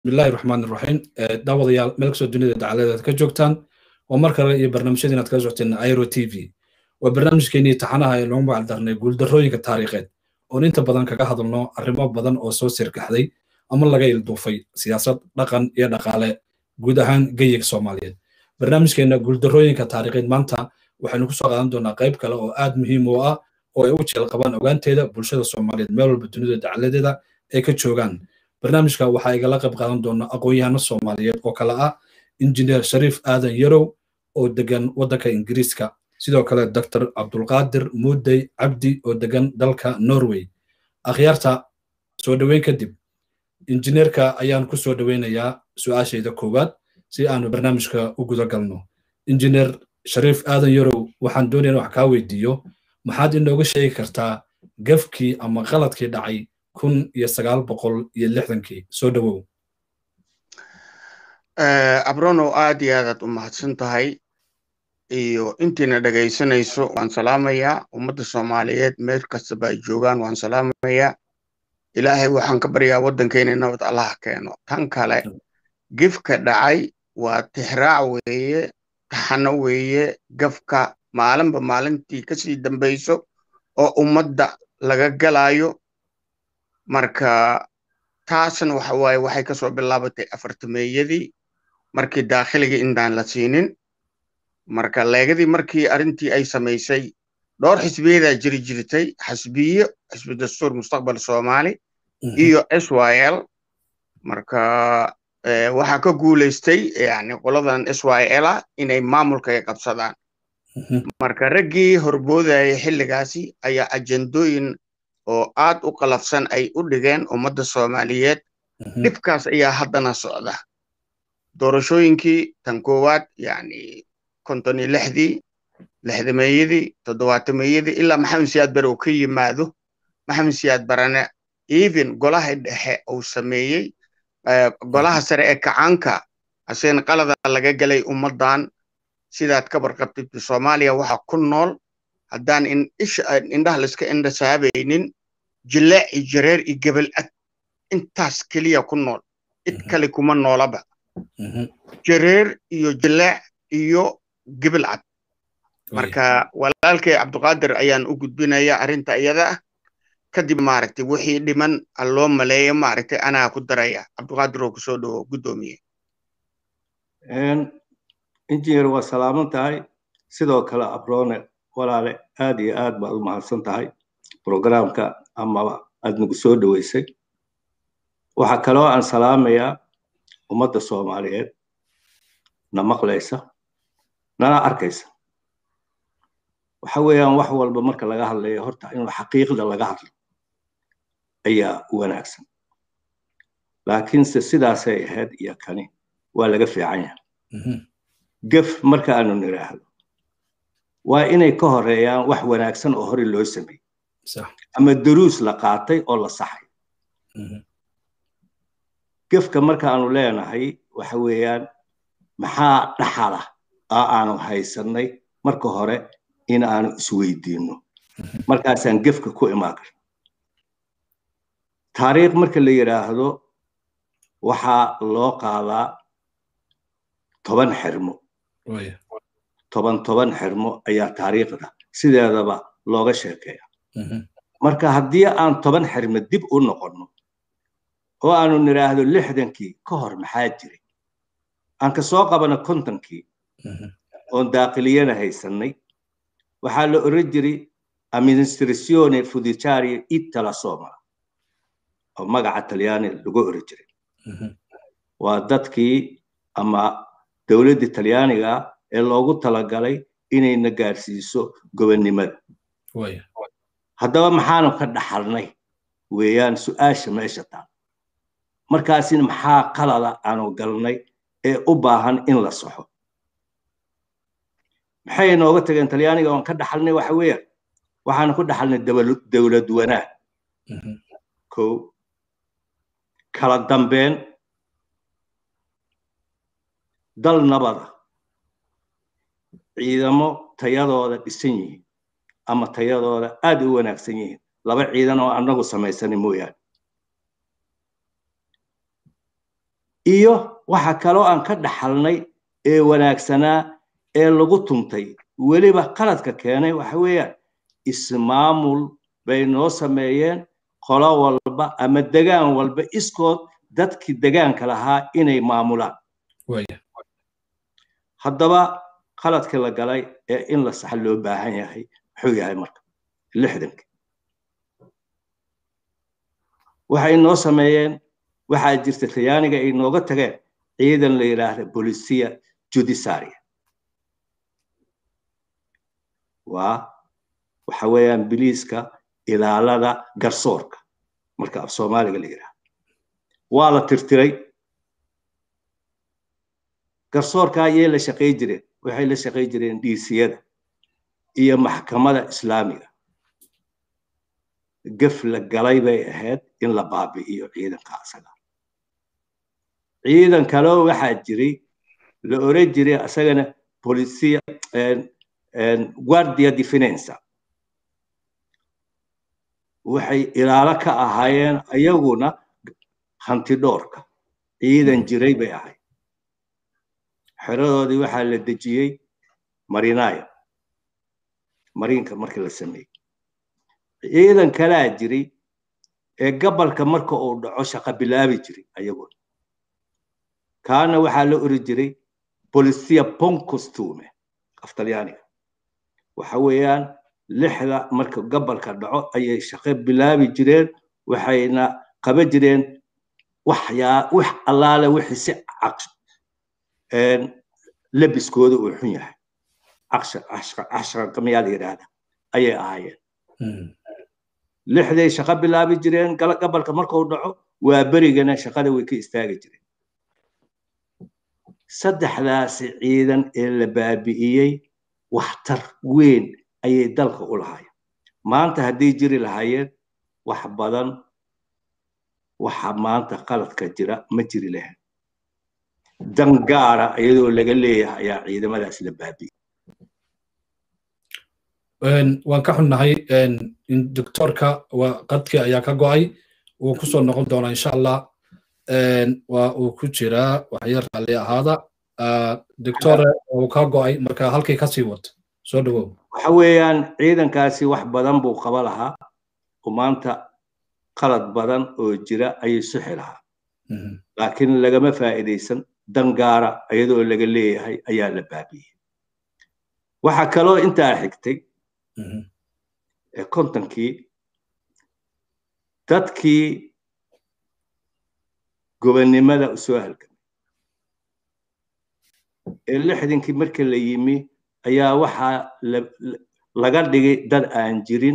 bismillahi raxmaan iraxiim daawadayaal meel kastoo dunida dacaladeed ka joogtaan waa mar kale iyo barnaamijyadii inaad kala socoteen airo t v waa barnaamijkeenii taxanaha ee loogu macaldarnay guuldarrooyinka taariikheed oon inta badan kaga hadalno arrimo badan oo soo sirgaxday ama laga ilduufay siyaasad dhaqan iyo dhaqaale guud ahaan geyiga soomaaliyeed barnaamijkeena guuldarrooyinka taariikheed maanta waxaynu kusoo qaadan doonaa qayb kale oo aad muhiim u ah oo ay u jeel qabaan ogaanteeda bulshada soomaaliyeed meel walba dunida dacaladeeda ay ka joogaan barnaamijka waxaa igala qayb qaadan doona aqoon-yahano soomaaliyeed oo kale ah injineer shariif aadan yarow oo degan waddanka ingiriiska sidoo kale doctor cabdulqaadir muudey cabdi oo degan dalka norway akhyaarta soo dhoweyn kadib injineerka ayaan ku soo dhoweynayaa su-aashayda koowaad si aanu barnaamijka u guda galno injineer shariif aadan yarow waxaan doonaya wax kaa weydiiyo maxaad inooga sheegi kartaa gafkii ama qaladkii dhacay kun iyo sagaal boqol iyo lixdankii soo dhowow abronow aad iyo aadaad u mahadsan tahay iyo intiina dhegaysanayso waan salaamayaa ummadda soomaaliyeed meel kastaba ay joogaan waan salaamayaa ilaahay waxaan ka baryaa waddankeena nabad allaha keeno tan kale gifka dhacay waa tixraac weeye taxano weeye gafka maalinba maalintii kasii dambayso oo ummadda laga galayo marka taasna waxa waaye waxay kasoo bilaabatay afartameeyadii markii daakhiliga intaan la siinin marka leegadii markii arrintii ay samaysay dhowr xisbiyadaa jiri jirtay xisbiyo xisbi dastuur mustaqbal soomaali iyo s y l marka waxaa ka guulaystay yani qoladan s y l a inay maamulka ay qabsadaan marka raggii horboodaya xilligaasi ayaa ajendooyin oo aad u qalafsan ay u dhigeen ummadda soomaaliyeed dhibkaas ayaa haddana socda doorashooyinkii tan koowaad yani konton iyo lixdii lixdameeyadii toddobaatameyadii ilaa maxamed siyaad bare uu ka yimaado maxamed siyaad barane even golaha dhexe uu sameeyey golaha sare ee kacaanka aseen qalada laga galay ummaddan sidaad ka barqabtid soomaaliya waxa ku nool haddaan indhaha laiska indhasaabaynin jileec iyo jareer iyo gebel ad intaas keliya ku nool cid kale kuma noolaba jareer iyo jileec iyo gebel cad marka walaalkay cabduqaadir ayaan u gudbinaya arrinta iyada ah kadib maaragtay wixii dhiman loo maleeyo maaragtay anaa ku daraya cabduqaadir oo kusoo dhawo guddoomiye injineer waa salaaman tahay sidoo kale abrone walaale aad iyo aad baad u mahadsan tahay programka amaba aad nagu soo dhoweysay waxaa kaloo aan salaamayaa ummadda soomaaliyeed na maqlaysa nana arkaysa waxa weeyaan wax walba marka laga hadlayo horta in xaqiiqda laga hadlo ayaa wanaagsan laakiinse sidaasay ahayd iyo kani waa laga fiican yahay gef marka aanu nidhaahdo waa inay ka horeeyaan wax wanaagsan oo hore loo sameeyey ama daruus la qaatay oo la saxay gefka markaanu leenahay waxa weeyaan maxaa dhaxala oo aanu haysannay marka hore in aanu isweydiinno markaasaan gefka ku imaan karno taariikh marka la yidhaahdo waxaa loo qaadaa toban xirmo toban toban xirmo ayaa taariikhda sideedaba looga sheekeeya marka haddii aan toban xirmo dib u noqonno oo aanu nidhaahdo lixdankii ka hor maxaa jiray aan ka soo qabano kontonkii oon daaqiliyana haysannay waxaa la oran jiray administratione fudicaria itala somala oo magaca talyaani lagu oran jiray waa dadkii ama dowladda talyaaniga ee loogu talagalay inayna gaarsiiso gobonnimada haddaba maxaanu ka dhaxalnay weeyaan su-aasha meesha taal markaasina maxaa qalada aanu galnay ee u baahan in la saxo maxay nooga tageen talyaaniga oon ka dhaxalnay waxa weeyaan waxaanu ku dhaxalnay dowlad wanaag ko kala dambeyn dal nabada ciidamo tayadooda dhisan yihiin ama tayadooda aad u wanaagsan yihiin laba ciidan oo annagu samaysana mooyaane iyo waxa kaloo aan ka dhaxalnay ee wanaagsanaa ee lagu tuntay weliba qaladka keenay waxa weeyaan ismaamul bay noo sameeyeen qolo walba ama degaan walba iskood dadkii degaanka lahaa inay maamulaan haddaba qaladkii la galay ee in la saxa loo baahan yahay muxuu yahay marka lixdanki waxay noo sameeyeen waxaa jirta talyaaniga ay nooga tageen ciidan la yidhaahda bolisia judiciaria waa waxa weeyaan biliiska ilaalada garsoorka marka af soomaaliga la yidhaahdo waa la tirtiray garsoorka ayay la shaqay jireen waxay la shaqay jireen dhiisiyada iyo maxkamada islaamiga gef la galay bay ahayd in la baabi'iyo ciidanka asaga ciidan kaleo waxaa jiray la oran jiray asagana policia guardia defensa waxay ilaalo ka ahaayeen ayaguna hantidhoorka ciidan jiray bay ahayd xeradoodii waxaa la dejiyey marinayo mariinka markii la sameeyey ciidan kalaa jiray ee gabalka marka uu dhaco shaqa bilaabi jiray ayaguna kaana waxaa la ori jiray policia poncostume af talyaaniga waxa weeyaan lixda marka gabalka dhaco ayay shaqo bilaabi jireen waxayna qaba jireen waxyaa wax allaale wixii si labiskooda uu xun yahay cashqamiyaa la yidhaahda ayay ahaayeen lixday shaqo bilaabi jireen gabalka markuu dhaco waa berigana shaqada way ka istaagi jireen saddexdaasi ciidan ee la baabi'iyey waxtar weyn ayay dalka u lahaayeen maanta hadday jiri lahaayeen wax badan waxa maanta qaladka jira ma jiri lahayn dan gaara iyadoo laga leeyahay ayaa ciidamadaas la baabi'iyey waan ka xunnahay doctorka qadkii ayaa ka go'ay wuu ku soo noqon doonaa insha allah waa uu ku jiraa waxyar raalli ahaada doctore uu ka go'ay marka halkii ka sii wato soo dhawow waxa weeyaan ciidankaasi wax badan buu qaba lahaa oo maanta qalad badan oo jira ayay suxi lahaa laakiin lagama faa'iidaysan dan gaara iyadoo laga leeyahay ayaa la baabiyey waxa kaloo intaa xigtay ee kontonkii dadkii gobonnimada u soo halgamay ee lixdankii marka la yimi ayaa waxaa laga dhigay dad aan jirin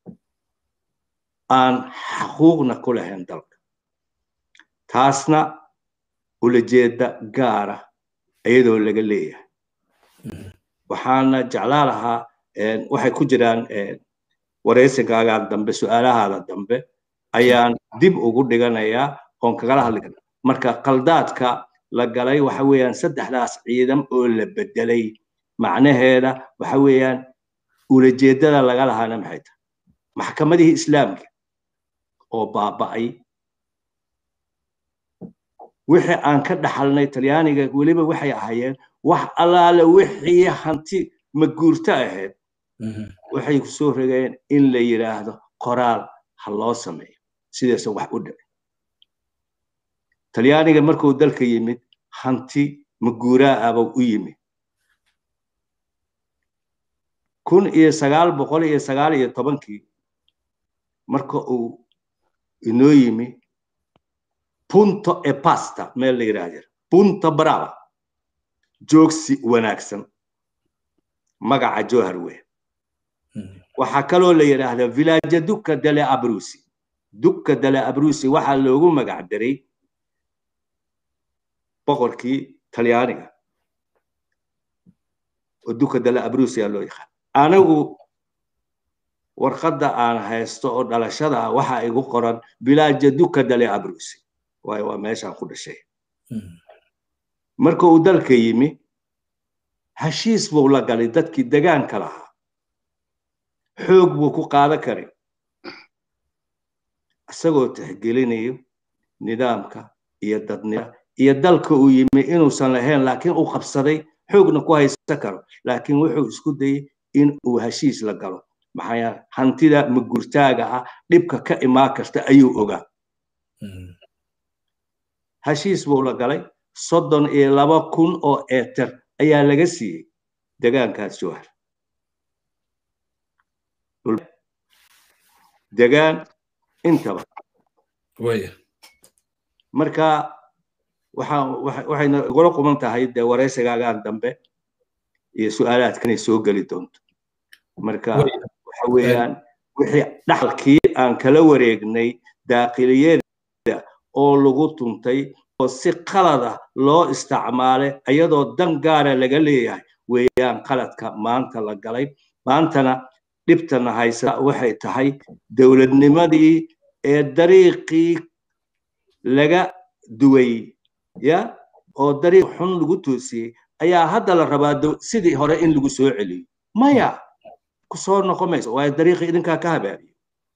aan xaquuqna ku lahayn dalka taasna ulajeeda gaara iyadoo laga leeyahay waxaana jeclaa lahaa waxay ku jiraan waraysigaagaa dambe su'aalahaada dambe ayaan dib ugu dhiganayaa oon kagala hadli karna marka qaldaadka la galay waxa weeyaan saddexdaas ciidan oo la bedelay macnaheeda waxa weeyaan ulajeedada laga lahaana maxay tahay maxkamadihii islaamka oo baaba'ay wixii aan ka dhaxalnay talyaaniga weliba waxay ahaayeen wax allaale wixii hanti maguurto ahayd waxay ku soo rogeen in la yidhaahdo qoraal ha loo sameeyo sidaasa wax u dhicin talyaaniga markuu dalka yimid hanti maguuraa aba u yimid kun iyo sagaal boqol iyo sagaal iyo tobankii marka uu inoo yimi punto e pasta meel la yidhaahdo punto brava joogsi wanaagsan magaca johar weyn waxaa kaloo la yidhaahdaa villaja duka dele abrusi duka dele abrusi waxaa loogu magac daray boqorkii talyaaniga oo duka dele abrusi aa loo yaqaan anigu warqadda aan haysto oo dhalashada ah waxaa igu qoran villaja duka dele abrusi waayo waa meeshaan ku dhashay marka uu dalka yimi heshiis buu la galay dadkii degaanka lahaa xoog buu ku qaadan karay isagoo tixgelinayo nidaamka iyo dadnida iyo dalka uu yimi inuusan lahayn laakiin uu qabsaday xoogna ku haysan karo laakiin wuxuu isku dayey in uu heshiis la galo maxaa hantida magurtaaga ah dhibka ka imaan karta ayuu ogaa heshiis buu la galay soddon iyo laba kun oo eeter ayaa laga siiyey degaankaas jowhar degaan intaba marka waxayna igula quman tahay dee waraysigaagaan dambe iyo su-aalaadkanay soo geli doonto marka waxa weeyaan wixii dhaxalkii aan kala wareegnay daaqiliyada oo lagu tuntay oo si qalada loo isticmaalay iyadoo dan gaara laga leeyahay weeyaan qaladka maanta la galay maantana dhibtana haysa waxay tahay dowladnimadii ee dariiqii laga duway ya oo dariiq xun lagu toosiyey ayaa hadda la rabaa sidii hore in lagu soo celiyo maya ku soo noqon mayso waayo dariiqii idinkaa ka habaabiyo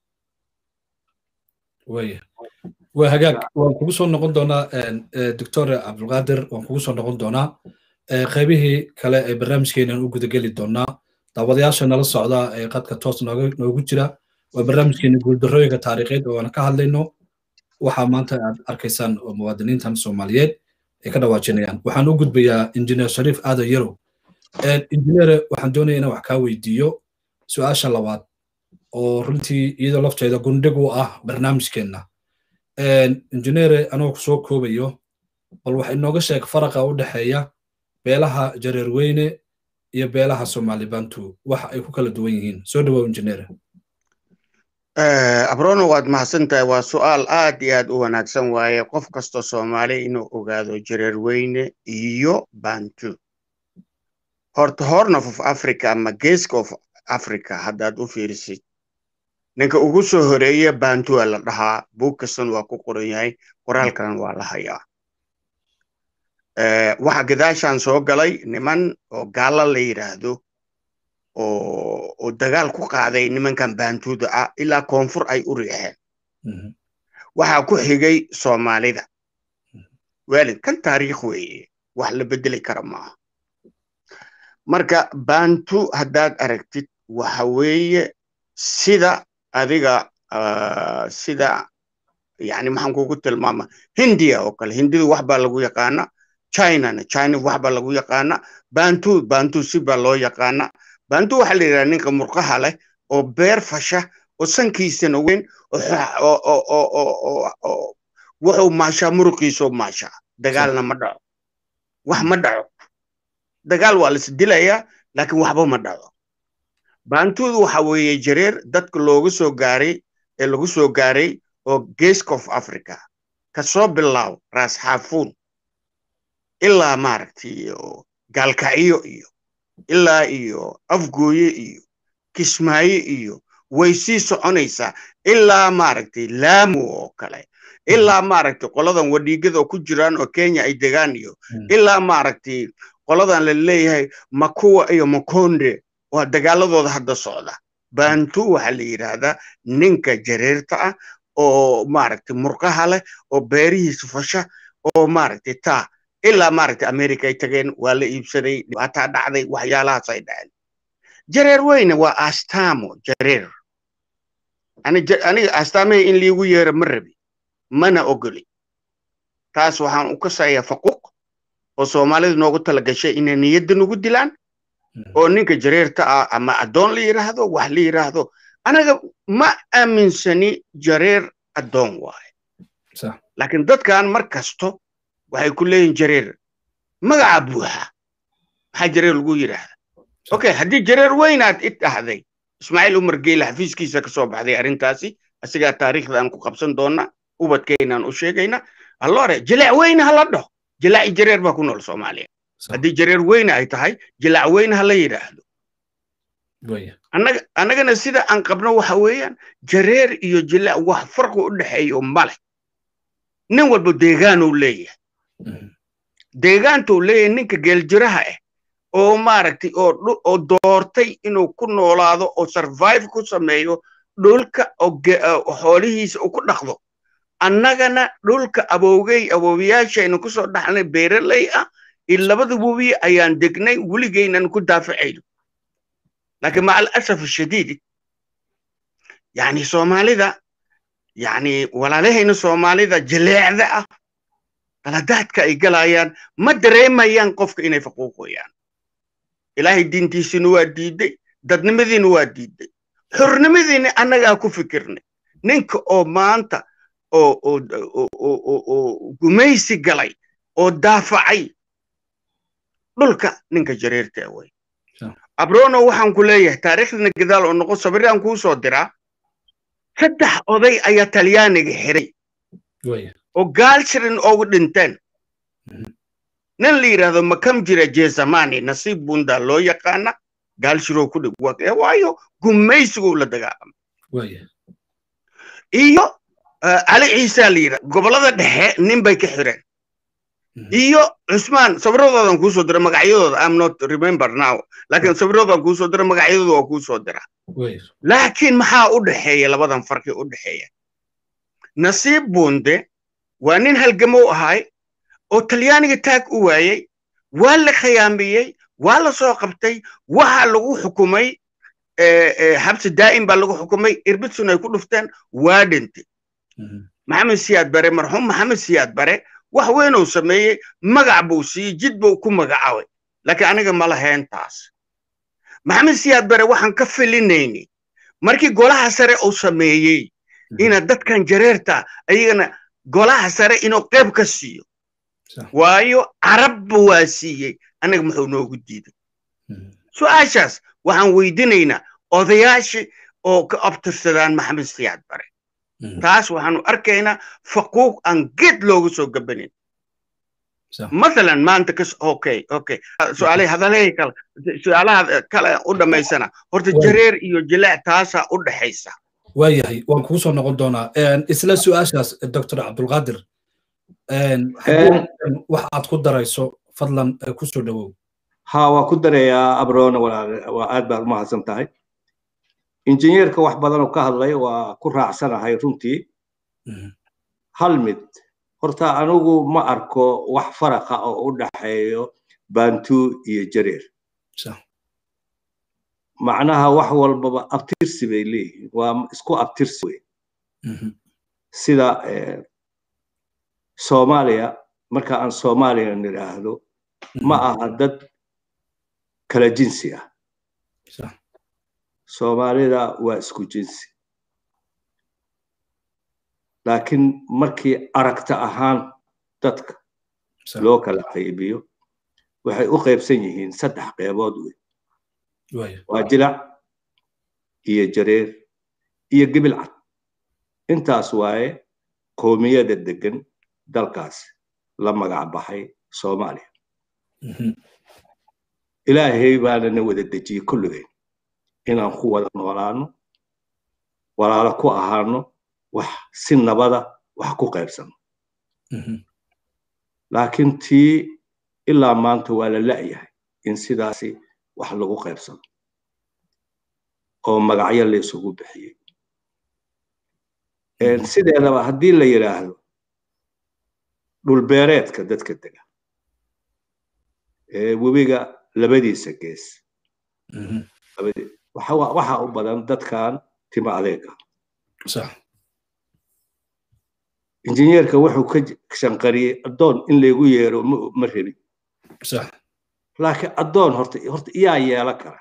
waya waa hagaag waan kugu soo noqon doonaa doctor cabdulqaadir waan kugu soo noqon doonaa qaybihii kale ee barnaamijkeenan u gudageli doonaa daawadayaasha nala socda ee qadka toos noogu jira waa barnaamijkeena guuldarrooyinka taariikheed oo aan ka hadlayno waxaa maanta aad arkaysaan oo muwaadiniintan soomaaliyeed ay ka dhawaajinayaan waxaan u gudbayaa injineer shariif aadan yarow injineere waxaan doonaya inaan wax kaa weydiiyo su-aasha labaad oo runtii iyadoo lafteeda gundhig u ah barnaamijkeenna injineere anoo kusoo koobayo bal wax inooga sheeg faraqa u dhexeeya beelaha jareerweyne iyo beelaha soomaali bantu waxa ay ku kala duwan yihiin soo dhawow injineere abrono waad mahadsan tahay waa su'aal aad iyo aad u wanaagsan waaye qof kastoo soomaali inuu ogaado jareerweyne iyo bantu horta horn of africa ama geeska of africa haddaad u fiirisid ninka ugu soo horeeye bantua la dhahaa buug kastan waa ku qoran yahay qoraalkan waa la hayaa waxa gadaashan soo galay niman oo gaala la yidhaahdo oo dagaal ku qaaday nimankan bantuuda ah ilaa koonfur ay u riixeen waxaa ku xigay soomaalida waalid kan taariikh weeye wax la bedeli kara maaha marka bantu haddaad aragtid waxa weeye sida adiga sida yani maxaan kugu tilmaama hindiya oo kale hindidu wax baa lagu yaqaana chinana china wax baa lagu yaqaana bantu bantu si baa loo yaqaana bantu waxaa la yidhaha ninka murqaha leh oo beer fasha oo sankiisana weyn wuxuu maashaa muruqiisoo maashaa dagaalna ma dhaco wax ma dhaco dagaal waa lais dilayaa laakiin waxba ma dhaco bantudu waxa weeye jareer dadka looga soo gaaray ee lagu soo gaaray oo geeska of africa kasoo bilaaw raas xaafuun ilaa maaragtay gaalkacyo iyo ilaa iyo afgooye iyo kismaayo iyo way sii soconaysaa ilaa maaragtay laamu oo kale ilaa maaragtay qoladan wadhiigada oo ku jiraan oo kenya ay degaan iyo ilaa maaragtay qoladan la leeyahay makuwa iyo makonde waa dagaaladooda hadda socda bantu waxaa la yidhaahdaa ninka jareerta ah oo maaragtay murqaha leh oo beerihiisa fasha oo maaragtay taa ilaa maaragtay america ay tageen waa la iibsaday dhibaataa dhacday waxyaalahaas ay dhaceen jareer weyne waa astaamo jareer aniga astaamahii in liigu yeero ma rabi mana ogoli taas waxaan u kasayaa faquuq oo soomaalida noogu tala gashay inay niyadda nagu dilaan oo ninka jareerta ah ama addoon la yidhaahdo wax la yidhaahdo anaga ma aaminsani jareer addoon waaye laakiin dadkan mar kasto waxay ku leeyihin jareer magaca buuxa maxaa jareer lagu yidhaahda okay haddii jareer weynaad i dhahday ismaaciil umar geyle xafiiskiisa ka soo baxday arrintaasi asigaa taariikhdan ku qabsan doona ubadkeynaan u sheegayna allore jileec weyne ha la dhaho jilaaci jareer baa ku nool soomaaliya haddii jareer weyne ay tahay jilaac weyne ha la yidhaahdo annagana sida aan qabno waxa weeyaan jareer iyo jilaac wax farqi u dhexeeyo male nin walba deegaanuu leeyahay deegaantuu leeyahay ninka geeljiraha ah oo maaragtay oo doortay inuu ku noolaado oo survive ku sameeyo dhulka oo xoolihiisa uu ku dhaqdo annagana dhulka abowgey awoowayaashaynu ku soo dhaxnay beeraley ah iyo labada webi ayaan degnay weligeynan ku daafacayno laakiin maca alasaf ashadiidi yani soomaalida yani walaalahayna soomaalida jaleecda ah qaladaadka ay galayaan ma dareemayaan qofka inay faquuqayaan ilaahay diintiisina waa diiday dadnimadiina waa diiday xornimadiina annagaa ku fikirnay ninka oo maanta oo gumaysi galay oo daafacay dhulka ninka jareerta way abrono waxaan ku leeyahay taariikhdana gadaal oo noqon sabiraan kuu soo diraa saddex oday ayaa talyaaniga xiray oo gaalshirin oogu dhinteen nin la yidhaahdo makam jira jezamani nasiib bunda loo yaqaana gaalshiroo ku dhig waayo gumaysiguu la dagaalamay iyo cali ciisa la yidhahdo gobollada dhexe nin bay ka xireen iyo cusmaan sawiradoodan kuu soo dira magacyadooda am not remember now laakiin sawiradoodan kuu soo dira magacyadooda waa kuu soo dira laakiin maxaa u dhexeeya labadan farqi u dhexeeya nasiib bunde waa nin halgamow ahay oo talyaaniga taag u waayey waa la khiyaamiyey waa la soo qabtay waxa lagu xukumay xabsi daa'im baa lagu xukumay irbitsun ay ku dhufteen waa dhintay maxamed siyaad bare marxuum maxamed siyaad bare wax weynuu sameeyey magac buu siiyey jid buu ku magacaabay laakiin aniga ma lahayn taas maxamed siyaad bare waxaan ka filinayni markii golaha sare uu sameeyey ina dadkan jareerta ayagana golaha sare inuu qayb ka siiyo waayo carabba waa siiyey anaga muxuu noogu diiday su-aashaas waxaan weydinaynaa odayaashii oo ka abtirsadaan maxamed siyaad bare taas waxaanu arkaynaa faquuq aan geed looga soo gabanin mathalan maanta kas okay okay su-aalaha hadalahay kale su-aalaha kale u dhammaysana horta jareer iyo jilaac taasaa u dhexaysa waayahay waan kugu soo noqon doonaa isla su-aashaas doctor cabdulqaadir wax aad ku darayso fadlan ku soo dhowow ha waa ku darayaa abrona waa aad baad umahadsan tahay injineerka wax badan oo ka hadlay waa ku raacsanahay runtii hal mid horta anigu ma arko wax faraqa oo u dhaxeeyo bantu iyo jareer macnaha wax walbaba abtirsi bay leeyihiin waa isku abtirsi wey sida soomaaliya marka aan soomaaliya nidhaahdo ma aha dad kala jinsi ah soomaalida waa isku jinsi laakiin markii aragta ahaan dadka loo kala qaybiyo waxay u qaybsan yihiin saddex qeybood wey waa jilac iyo jareer iyo gibil cad intaas waaye qoomiyada degan dalkaas la magac baxay soomaaliya ilaahay baana na wada dejiyey kulligeen inaan ku wada noolaano walaalo ku ahaano wax si nabada wax ku qaybsano laakiin tii ilaa maanta waa la la'yahay in sidaasi wax lagu qaybsano oo magacyo la isugu bixiyey sideedaba haddii la yidhaahdo dhulbeereedka dadka dega webiga labadiisa gees waxa u badan dadkan tima adeega injineerka wuxuu ka shanqariyey addoon in laygu yeero ma rabin laakiin addoon horta horta iyaa yeela kara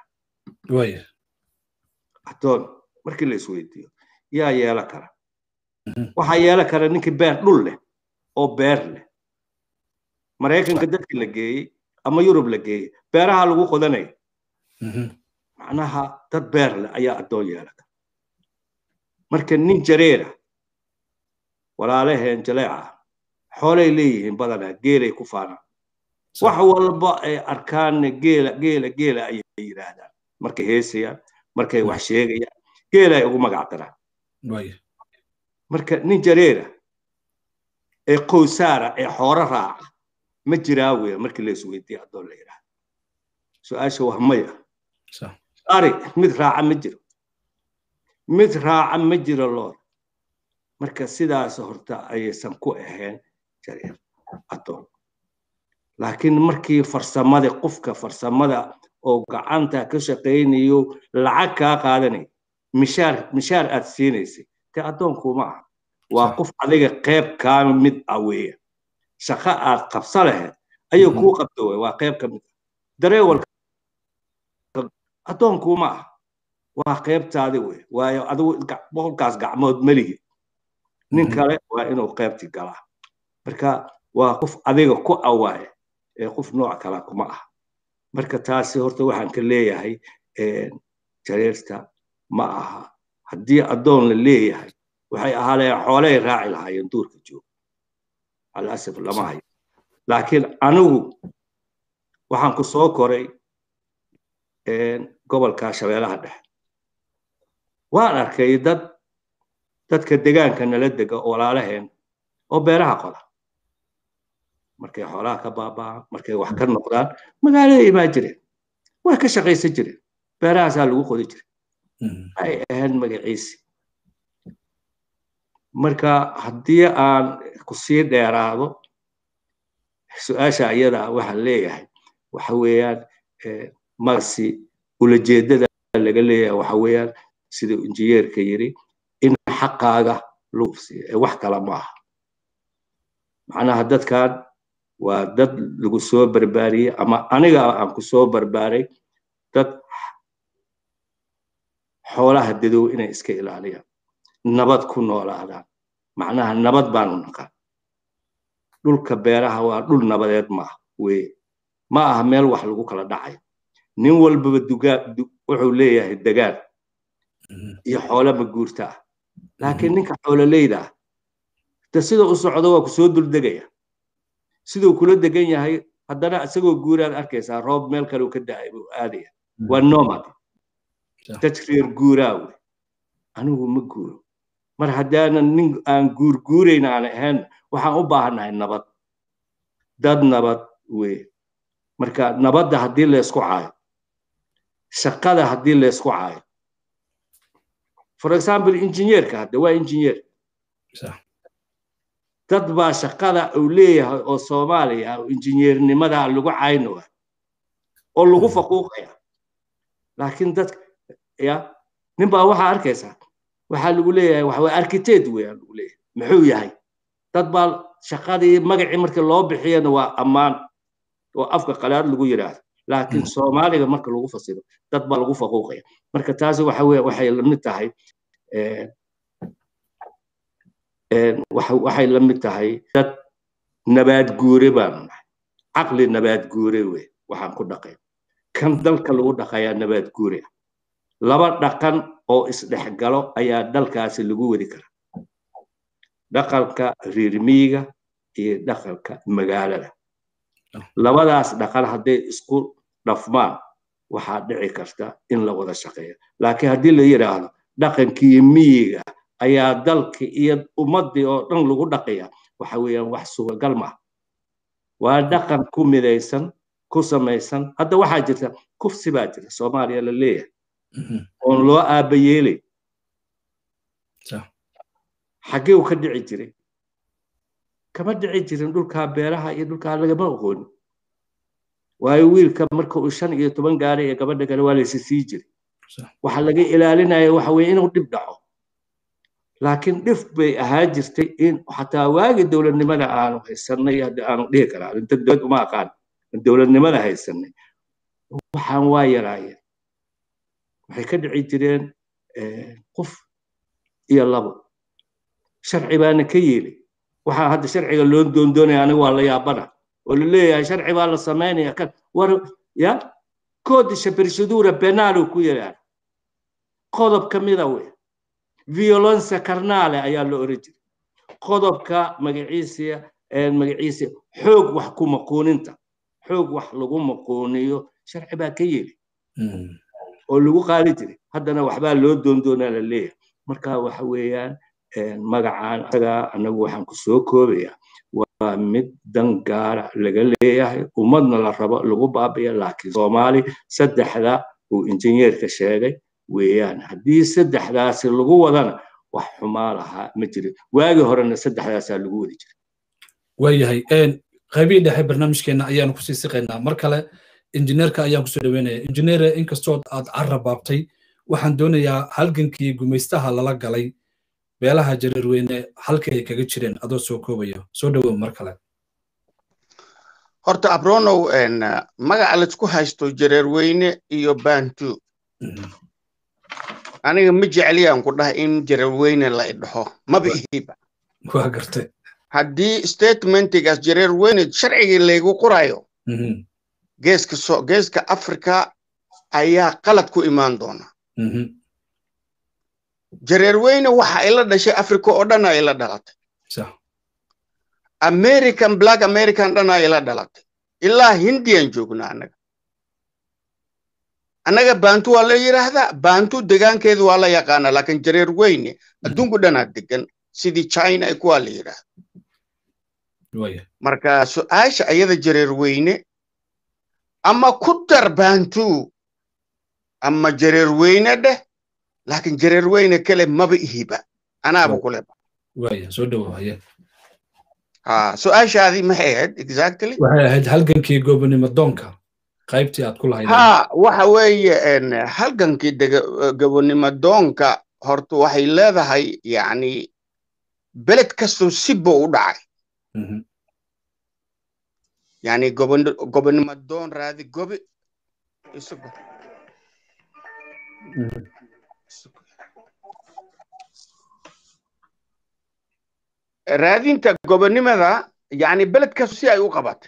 addoon markii la isweydiiyo yaa yeela kara waxaa yeela kara ninkii beer dhul leh oo beer leh maraykanka dadka la geeyey ama yurub la geeyey beeraha lagu qodanaya macnaha dad beer leh ayaa addoon yeela kara marka nin jareera walaalaheen jaleeca xoolay leeyihiin badanaa geelay ku faanaan wax walba ay arkaanna geela geela geela ayay yidhaahdaan markay heesayaan markay wax sheegayaan geela ay ugu magac daraan marka nin jareera ee qowsaara ee xooro raaca ma jiraa weya markii la isweydiiya addoon la yidhaahdo su-aasha waa maya ari mid raaca ma jiro mid raaca ma jiro loor marka sidaas horta ayaysan ku ahayn jareer adoon laakiin markii farsamada qofka farsamada oo gacanta ka shaqaynayo lacag kaa qaadanay mishaar mishaar aad siinaysay te addoonkuma aha waa qof adiga qayb kaa mid ah weeye shaqo aad qabsa lahayd ayuu kuu qabta wey waa qayb ka mid ah dareewalka addoonkuma ah waa qaybtaadi wey waayo adigu boqolkaas gacmood melihi nin kale waa inuu qaybti galaa marka waa qof adiga ku awaaye ee qof nooc kale kuma ah marka taasi horta waxaan ka leeyahay jareerta ma aha haddii addoon la leeyahay waxay ahaalayeen xoolay raaci lahaayeen duurka jooga alasaf lama hayo laakiin anigu waxaan ku soo koray gobolka shabeelaha dhexe waan arkay dad dadka degaanka nala dega walaalaheen oo beeraha qoda markay xoolaha ka baaba'aan markay wax ka noqdaan magaalada imaan jireen way ka shaqaysan jireen beerahaasaa lagu qodi jiray ay ahayd magaciisi marka haddii aan ku sii dheeraado su-aasha iyada waxaan leeyahay waxa weeyaan magasi ulajeedada laga leeyahay waxa weeyaan siduu injineerka yiri in xaqaaga lagu siiyo ee wax kale ma aha macnaha dadkan waa dad lagu soo barbaariyey ama aniga aan ku soo barbaaray dad xoolaha dadow inay iska ilaaliyaan nabad ku noolaadaan macnaha nabad baanu naqaan dhulka beeraha waa dhul nabadeed maaha weye ma aha meel wax lagu kala dhacayo nin walbaba dugaa wuxuu leeyahay degaan iyo xoolo maguurta ah laakiin ninka xoololeyda ah de sida u socdo waa kusoo duldegaya siduu kula degan yahay haddana isagoo guuraad arkaysaa roob meel kale ka da'ay buu aadaya waa nomad dad reer guuraa wey anigu ma guuro mar haddaanan nin aan guurguurayn aan ahayn waxaan u baahannahay nabad dad nabad wey marka nabadda haddii laysku caayo shaqada haddii laysku caayo for example injineerka hadde waa injineer dad baa shaqada uu leeyahay oo soomaaliya oo injineernimada lagu caynoa oo lagu faquuqaya laakiin dadka ya nin baa waxaa arkaysaa waxaa lagu leeyahay waxa weye architect weeyaan lagu leeyahay muxuu yahay dad baa shaqadii magacii markii loo bixiyana waa ammaan oo afka qalaad lagu yidhaahdo laakiin soomaaliga marka lagu fasiro dad baa lagu faquuqaya marka taasi waxa weye waxay lamid tahay waxay la mid tahay dad nabaad guure baanu nahay caqli nabaad guure wey waxaan ku dhaqay kan dalka lagu dhaqayaa nabaad guure laba dhaqan oo isdhexgalo ayaa dalkaasi lagu wadi karaa dhaqanka reer miyiga iyo dhaqanka magaalada labadaas dhaqan hadday isku dhafmaan waxaa dhici karta in la wada shaqeeyo laakiin haddii la yidhaahdo dhaqankii miyiga ayaa dalki iyo ummaddii oo dhan lagu dhaqaya waxa weeyaan wax suuragal maaha waa dhaqan ku midaysan ku samaysan hadda waxaa jirta kufsi baa jira soomaaliya la leeyahay oon loo aaba yeelay xaggee uu ka dhici jiray kama dhici jirin dhulkaa beeraha iyo dhulkaa lagama aqoonin waayo wiilka marka uu shan iyo toban gaaray ee gabadha kale waa laysi sii jiray waxa laga ilaalinaya waxa weeye inuu dhib dhaco laakiin dhif bay ahaa jirtay in xataa waagi dowladnimada aanu haysanay hadda aanu dhihi karaa inta dowlad uma aqaan dowladnimada haysanay waxaan waa yaraayeen waxay ka dhici jireen qof iyo labo sharci baana ka yeelay waxaa hadda sharciga loo doondoonaya aniga waa la yaabana oo la leeyahay sharci baa la samaynaya kan war ya codice procedura penal ku yidhaahda qodob ka mida wey violence carnale ayaa la oran jiray qodobka magaciisa magaciisa xoog wax ku maquuninta xoog wax lagu maquuniyo sharci baa ka yeeli oo lagu qaadi jiray haddana waxbaa loo doondoonaa la leeyahay marka waxa weeyaan magacaan asagaa anagu waxaan ku soo koobayaa waa mid dan gaara laga leeyahay ummadna la rabo lagu baabiya laakiin soomaali saddexda uu injineerka sheegay weeyaan haddii saddexdaasi lagu wadana wax xumaa lahaa ma jirin waagii horena saddexdaasaa lagu wadi jiray waayahay qaybihii dhexe barnaamijkeena ayaanu kusii siqaynaa mar kale injineerka ayaan kusoo dhaweynaya injineere inkastoo aad carab baabtay waxaan doonayaa halgankii gumaystaha lala galay beelaha jareerweyne halkii ay kaga jireen adoo soo koobaya soo dhawow mar kale horta abronow magaca laisku haysto jareerweyne iyo bantu aniga ma jecliyaan ku dhahay in jareerweyne la idhaho maba ihiba waa gartay haddii statementigaas jareerweyne sharcigii laygu qorayo geeska so geeska africa ayaa qalad ku imaan doona jareerweyne waxa ay la dhashay africa oo dhan ay la dhalatay american black american dhan ay la dhalatay ilaa hindiyan joognaa annaga annaga bantu waa la yidhaahdaa bantu degaankeedu waa la yaqaana laakiin jareer weyne adduunku dhanaa degan sidii china ay kuwaa la yidhaahda marka su-aasha ayada jareer weyne ama ku dar bantu ama jareer weyne dheh laakiin jareer weyne kale maba ihiba anaaba kuleba soo dhawaaya ha su-aashaadii maxay ahayd exactly waxay ahayd halgankii gobonimo doonka qaybtii aad ku lahayd ha waxa weeye halgankii gobonimo doonka horta waxay leedahay yacni beled kastoo sibo u dhacay yani gobonimo doon raadi gobi isugu raadinta gobonimada yani beledkaas si ay u qabatay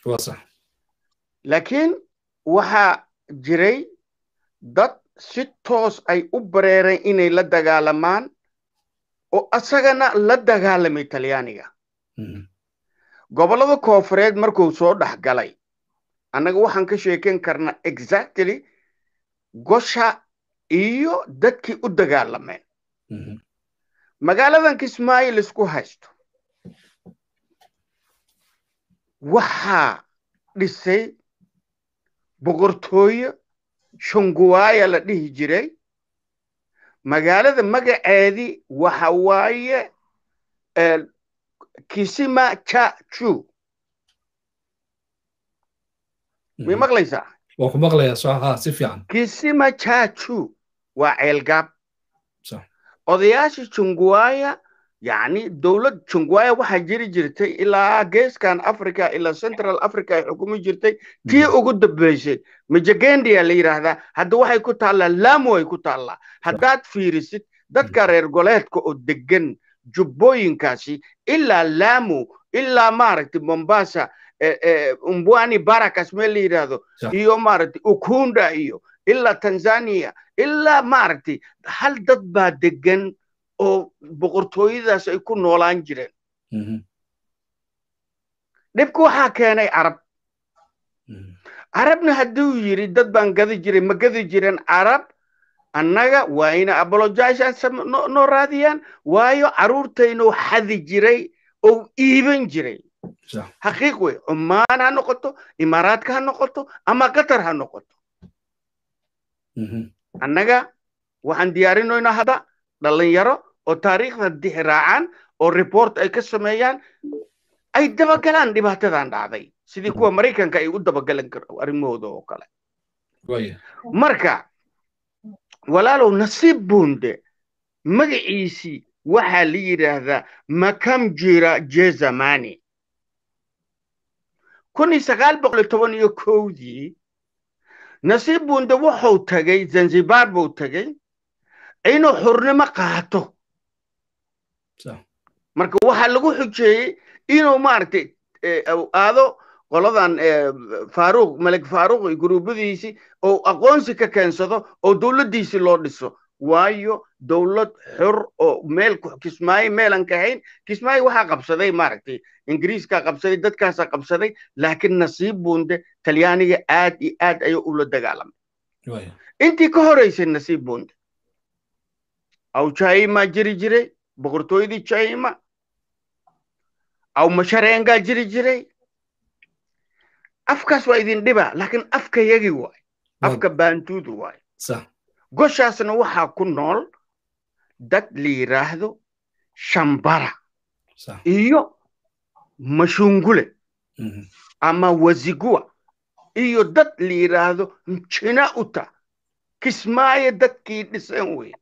laakiin waxaa jiray dad si toos ay u bareereen inay la dagaalamaan oo asagana la dagaalamay talyaaniga gobollada koofureed markuu soo dhex galay annaga waxaan ka sheeken karnaa exactly gosha iyo dadkii u dagaalameen magaaladan kismaayo laisku haysto waxaa dhisay boqortooyo shunguwaaya la dhihi jiray magaalada magaceedii waxa waaye kisima chachu may maqlaysaa waa ku maqlayaa soo haa si fiican kisima chachu waa ceelgaab odayaasha junguwaya yani dowlad junguwaya waxaa jiri jirtay ilaa geeskan africa ilaa central africa ay xukumi jirtay tii ugu dambeysay majagendia la yidhaahdaa hadda waxay ku taallaa lamu ay ku taallaa haddaad fiirisid dadka reer goleedka oo degan jubbooyinkaasi ilaa lamu ilaa maaragtay mombasa umbwani barakas meel la yidhaahdo iyo maaragtay ukunda iyo ilaa tanzania ilaa maaragtay hal dad baa degan oo boqortooyadaas ay ku noolaan jireen dhibka waxaa keenay carab carabna hadduu yidhi dad baan gadi jiray ma gadi jiren carab annaga waa ina apologizan noo raadiyaan waayo carruurtaynuu xadi jiray oo iiban jiray xaqiiq wey cumaan ha noqoto imaaraadka ha noqoto ama qatar ha noqoto annaga waxaan diyaarinoynaa hadda dhalinyaro oo taariikhda dixraacaan oo report ay ka sameeyaan ay dabagalaan dhibaatadan dhacday sidii kuwa maraykanka ay u dabagalan karo arrimahooda oo kale marka walaalow nasiib bunde magaciisii waxaa la yidhaahdaa makam jira jezamani kun iyo sagaal boqol toban iyo kowdii nasiib bunde wuxuu tagay zanzibar buu tagay inuu xurnimo qaato marka waxaa lagu xujeeyey inuu maaragtay aado qoladan faaruuq malik faaruuq iyo guruubadiisii oo aqoonsi ka keensado oo dowladdiisii loo dhiso waayo dowlad xor oo meel kismaayo meelan ka hayn kismaayo waxaa qabsaday maaragtay ingiriiskaa qabsaday dadkaasaa qabsaday laakiin nasiib bunde talyaaniga aad iyo aad ayuu ula dagaalamay intii ka horeysay nasiib bunde aw jaima jiri jiray boqortooyadii jaima aw mashareengaa jiri jiray afkaas waa idin dhiba laakiin afka yagi waay afka baantuudu waay goshaasna waxaa ku nool dad la yiraahdo shambara iyo mashungule ama wazigua iyo dad la yiraahdo mjina uta kismaayo dadkii dhisan wey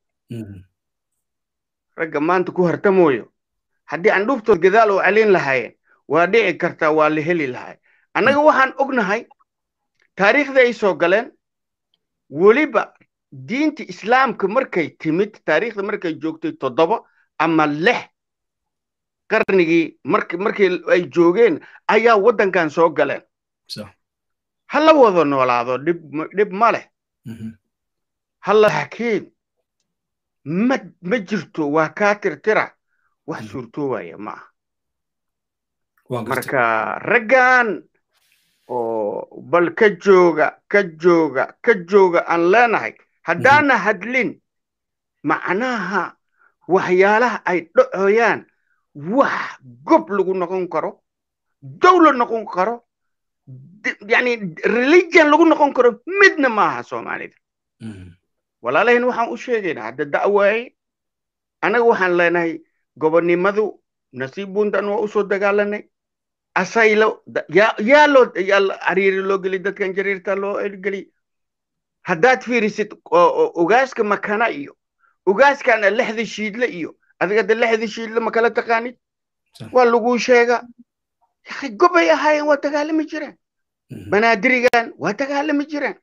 ragga maanta ku hartamooyo haddii aan dhuftood gadaal oo celin lahaayeen waa dhici kartaa waa la heli lahay annaga waxaan ognahay taariikhda ay soo galeen weliba diinta islaamka markay timid taariikhda markay joogtay toddoba ama lix qarnigii markii ay joogeen ayaa waddankan soo galeen ha la wada noolaado dhib ma leh halla laakiin ma ma jirto waa kaa tirtira wax suurtoobaya ma aha marka raggan oo bal ka jooga ka jooga ka jooga aan leenahay haddaana hadlin macnaha waxyaalaha ay dhacoyaan wax gob lagu noqon karo dawlad noqon karo yani religion lagu noqon karo midna maaha soomaalida walaalahin waxaan u sheegaynaa hadda da'waaye annaga waxaan leenahay gobonnimadu nasiib buntan waa usoo dagaalanay asaylo yaa loo ariiri loo geli dadkan jariirta loo geli haddaad fiirisid ogaaska makana iyo ogaaskana lexda shiidle iyo adiga de lexda shiidle ma kala taqaanid waa laguu sheega gobay ahaayeen waa dagaalami jireen banaadirigan waa dagaalami jireen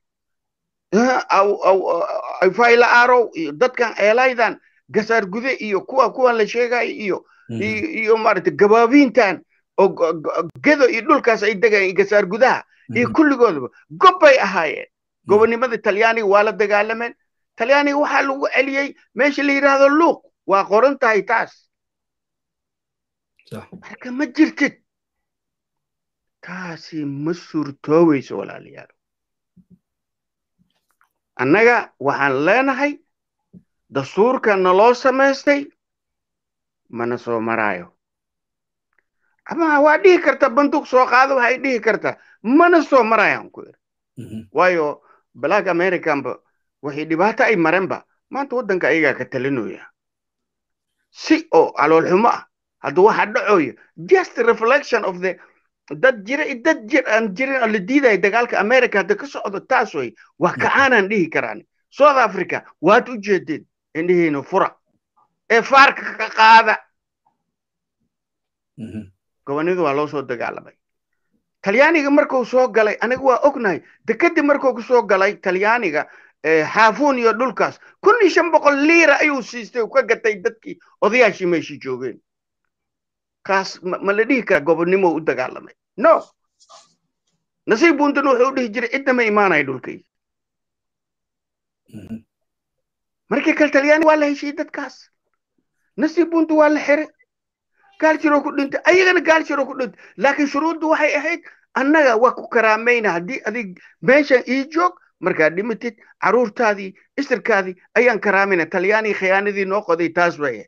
fayla arow iyo dadkan eelaydan gasaar gude iyo kuwa kuwan la sheegayo iyo iyo maaragtay gabaabiintan oo gedo iyo dhulkaas ay degayan gasaar gudaha iyo kulligoodaba gobbay ahaayeen gobonnimada talyaaniga waa la dagaalameen talyaaniga waxaa lagu celiyey meesha la yidhaahdo luuq waa qoran tahay taas marka ma jirtid taasi ma suurtooweyso walaalayaal annaga waxaan leenahay dastuurka naloo samaystay mana soo maraayo ama waa dhihi karta banduuq soo qaado waxay dhihi kartaa mana soo marayaan ku iri waayo black americanba waxay dhibaato ay marenba maanta waddanka ayagaa ka talinooya si oo caloolxumo ah hadda waxa dhacoya just reflection of the dad jira dad jir aan jirin oo la diidaya dagaalka america hadda ka socdo taas way wax kacaanaan dhihi karaan south africa waad u jeedeen indhihiina fura ee faarka ka qaada gobonnimadu waa loo soo dagaalamay talyaaniga markuu soo galay aniga waa ognahay de kadib markuu ku soo galay talyaaniga xaafuun iyo dhulkaas kun iyo shan boqol liira ayuu siistay uu ka gatay dadkii odayaashii meeshii joogeen kaas ma la dhihi karaa gobonnimo u dagaalamay no nasiib buntan wuxuu u dhihi jiray cidna ma imaanaya dhulkay markii kale talyaani waa la heshiiyey dadkaas nasiib buntu waa la xiray gaal jiroo ku dhintay ayagana gaal jiroo ku dhintay laakiin shuruuddu waxay ahayd annaga waa ku karaamayna haddii adig meeshan ii joog markaad dhimitid caruurtaadii isirkaadii ayaan karaamayna talyaanii khiyaanadii noo qoday taas way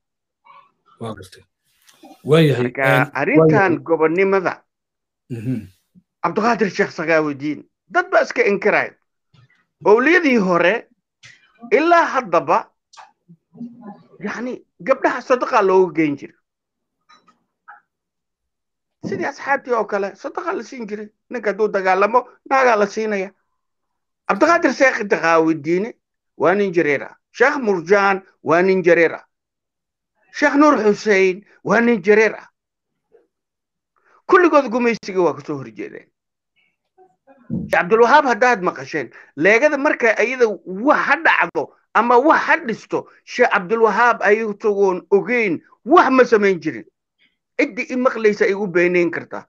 marka arrintan gobonnimada cabdiqaadir sheekh sakaawudiin dad baa iska inkirayo owliyadii hore ilaa haddaba yani gabdhaha sadaqaa looga geyn jira sidii asxaabtii oo kale sadaqa la siin jiray ninka hadduu dagaalamo naagaa la siinaya cabdiqaadir sheekh daqaawidiine waa nin jareer ah sheekh murjaan waa nin jareer ah sheekh nuur xusein waa nin jareer ah kulligood gumaysiga waa kasoo horjeedeen cabdulwahaab haddaad maqasheen leegada marka ayada wax ha dhacdo ama wax ha dhisto sheekh cabdulwahaab ayatagoon ogeyn wax ma samayn jirin ciddii i maqlaysa ay u beenayn kartaa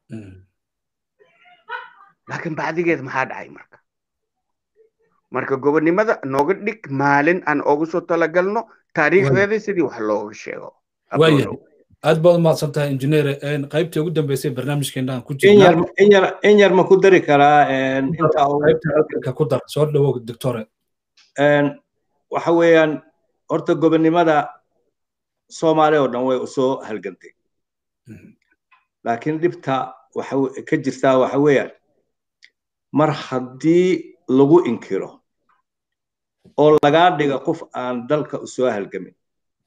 laakiin bacdigeed maxaa dhacay marka marka gobonnimada nooga dhig maalin aan ogu soo talagalno taariikhdeeda sidii wax looga sheego aad baad umahadsan tahay injineer qaybtii ugu dambeysay barnaamijkeenaan ku in yar ma ku dari karaa jirka ku dar soo dhawow doctore waxa weeyaan horta gobonnimada soomaaliya oo dhan way usoo halgantay laakiin dhibta waxa ka jirtaa waxa weeyaan mar haddii lagu inkiro oo lagaa dhiga qof aan dalka usoo halgamin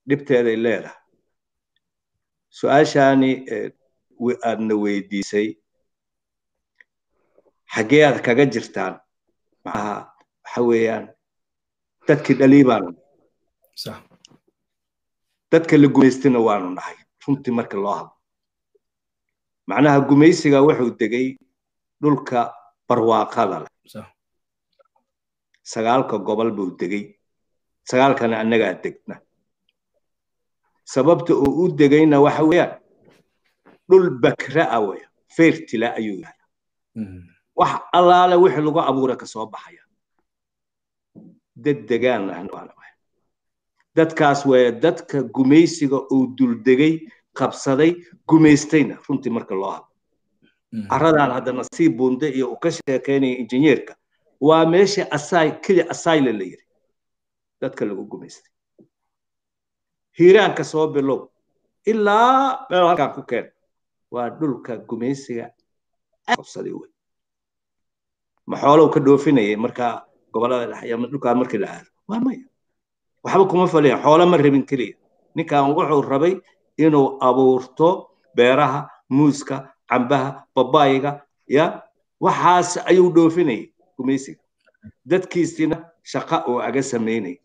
dhibteeday leedahay su-aashaani aadna weydiisay xaggee aad kaga jirtaan maxaa waxa weeyaan dadkii dhalii baanu dadka la gumaystina waanu nahay runtii marka loo hadlo macnaha gumaysiga wuxuu degay dhulka barwaaqada leh sagaalka gobol buu degay sagaalkana annagaa degna sababta uu u degayna waxa weeyaan dhul bakra ah weya fertila ayuu yahay wax allaale wixii lagu abuura ka soo baxaya dad degaan ahna dadkaas weeye dadka gumaysiga uu duldegay qabsaday gumaystayna runtii marka loo hadlo carradaan hadda nasiib bunde iyo uu ka sheekaynaya injineerka waa meesha asay keli asayle la yiri dadka lagu gumaystay hiiraanka soo bilow ilaa meel halkaan ku keen waa dhulka gumaysiga qabsaday wey ma xoolow ka dhoofinayay markaa gobolada dhexe ama dhulkaa markii la aado waa maya waxba kuma faliyan xoolo ma rabin keliya ninkan wuxuu rabay inuu abuurto beeraha muuska cambaha babayiga ya waxaas ayuu dhoofinayay gumaysiga dadkiisina shaqa oo aga samaynay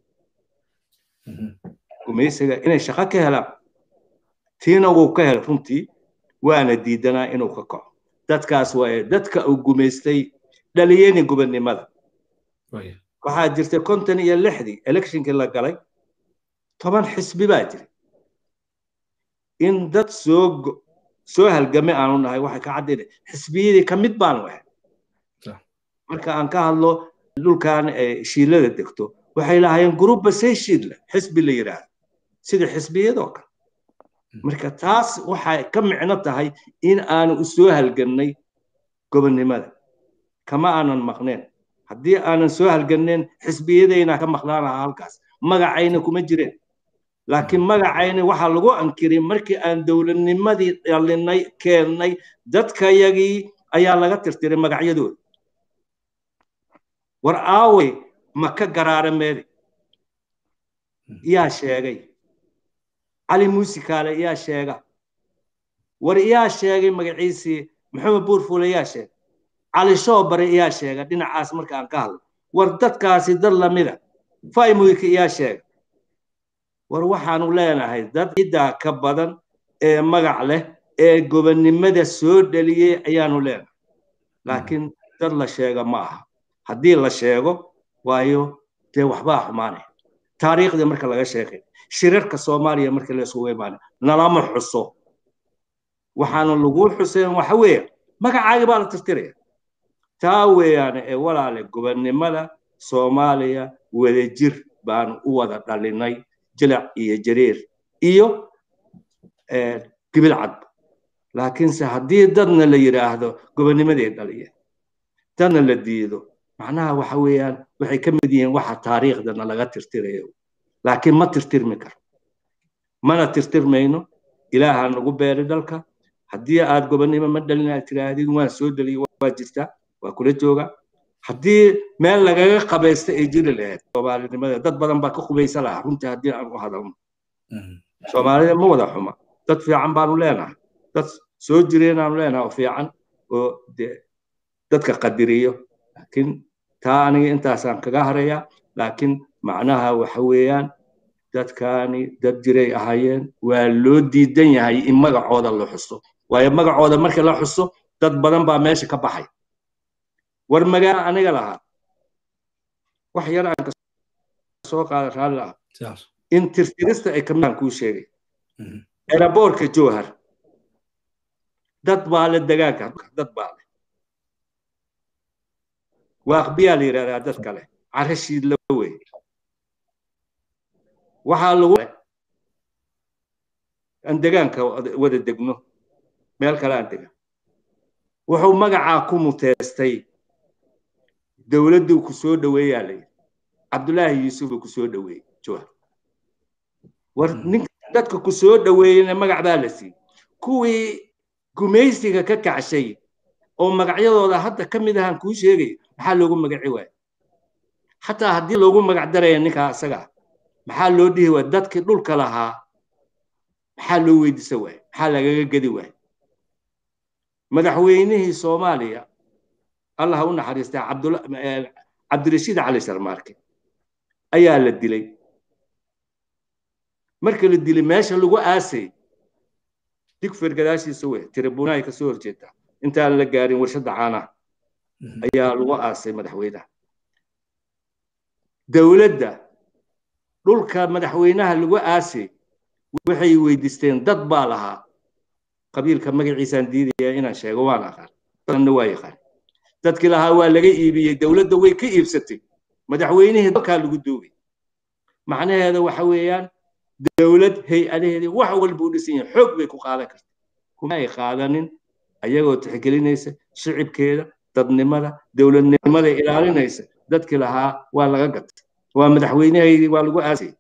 gumaysiga inay shaqo ka helaan tiina wuu ka helay runtii waana diidanaa inuu ka kaco dadkaas waaye dadka uu gumaystay dhaliyeni gubernimada waxaa jirtay konton iyo lixdii electionkii la galay toban xisbi baa jiray in dad soo soo halgame aanu nahay waxay ka caddayna xisbiyadii ka mid baanu ahay marka aan ka hadlo dhulkan shiilada degto waxay lahaayeen gruubba say shiidle xisbi la yidhaahdo sida xisbiyadoo kale marka taas waxay ka micno tahay in aanu u soo halgannay gobonnimada kama aanan maqneen haddii aanan soo halganneen xisbiyadayna ka maqnaan lahaa halkaas magacayna kuma jireen laakiin magacayna waxaa lagu ankiray markii aan dowladnimadii dhalinay keennay dadkayagii ayaa laga tirtiray magacyadooda war aawey ma ka garaara meede yaa sheegay cali muusikaale yaa sheega war yaa sheegay magaciisii maxamed buurfuule yaa sheegay cali shoobare yaa sheega dhinacaas marka aan ka hadlo war dadkaasi dad lamida faymuyka yaa sheega war waxaanu leenahay dad ciddaa ka badan ee magac leh ee gobonnimada soo dhaliyey ayaanu leenahay laakiin dad la sheega ma aha haddii la sheego waayo dee waxbaa xumaanaya taariikhdii marka laga sheekay shirarka soomaaliya marka la isugu imaanay nalama xuso waxaanu lagu xuseen waxa weeye magacaagi baa la tirtiraya taa weeyaane ee walaale gobonnimada soomaaliya wadajir baanu u wada dhalinay jilac iyo jariir iyo gibil cadba laakiinse haddii dadna la yidhaahdo gobonnimaday dhaliyeen dadna la diido macnaha waxa weeyaan waxay ka mid yihiin waxa taariikhdana laga tirtirayo laakiin ma tirtirmi karo mana tirtirmayno ilaaha nagu beeri dalka haddii aad gobonnimo ma dhalin aad tiraahdid waan soo dhaliyay waa jirtaa waa kula jooga haddii meel lagaga qabaysta ay jiri lahayd soomaalinimada dad badan baa ka qubaysa lahaa runtii haddii aan u hadalno soomaalida ma wada xuma dad fiican baanu leenahay dad soo jireenaanu leenahay oo fiican oo dee dadka qadiriyo laakiin taa aniga intaasaan kaga harayaa laakiin macnaha waxa weeyaan dadkaani dad jiray ahaayeen waa loo diidan yahay in magacooda la xuso waayo magacooda marka la xuso dad badan baa meesha ka baxay war magaa aniga lahaa wax yar aan soo qaada raalli ah in tirtirista ay kamidaan kuu sheegay eraboorka jowhar dad baa le degaanka dad baa le waaqbiyaa la yidhahdaa dad kale carashiid la wey waxaa lagu aan degaanka wada degno meel kale aan degan wuxuu magacaa ku muteestay dowladduu ku soo dhoweeyaa la yidhi cabdullaahi yuusuf uu ku soo dhoweeyey jowhar war ninka dadka ku soo dhoweeyeyna magac baa la siiyey kuwii gumaysiga ka kacshay oo magacyadooda hadda ka mid ahaan kuu sheegaya maxaa loogu magaci waaya xataa haddii loogu magac daraya ninkaa isaga maxaa loo dhihi waaya dadkii dhulka lahaa maxaa loo weydiisa waaya maxaa lagaga gedi waaya madaxweynihii soomaaliya allah u naxariistaa cabdirashiid cali sharmaarke ayaa la dilay marka la dilay meesha lagu aasay digfir gadaashiisa wey tiribunaay kasoo horjeedaa intaan la gaarin warshadda caanaha ayaa lagu aasay madaxweynaha dowladda dhulka madaxweynaha lagu aasay waxay weydiisteen dad baa lahaa qabiilka magaciisaan diidaya inaan sheego waan aqaan dadna waa yaqaan dadkii lahaa waa laga iibiyey dowladda way ka iibsatay madaxweynihii dalkaa lagu duugay macnaheeda waxa weeyaan dowlad hay-adaheedii wax walba u dhisan yahay xoog bay ku qaadan karta kuma ay qaadanin ayagoo tixgelinaysa shicibkeeda dadnimada dowladnimada ilaalinaysa dadkii lahaa waa laga gatay waa madaxweynahaydii waa lagu aasay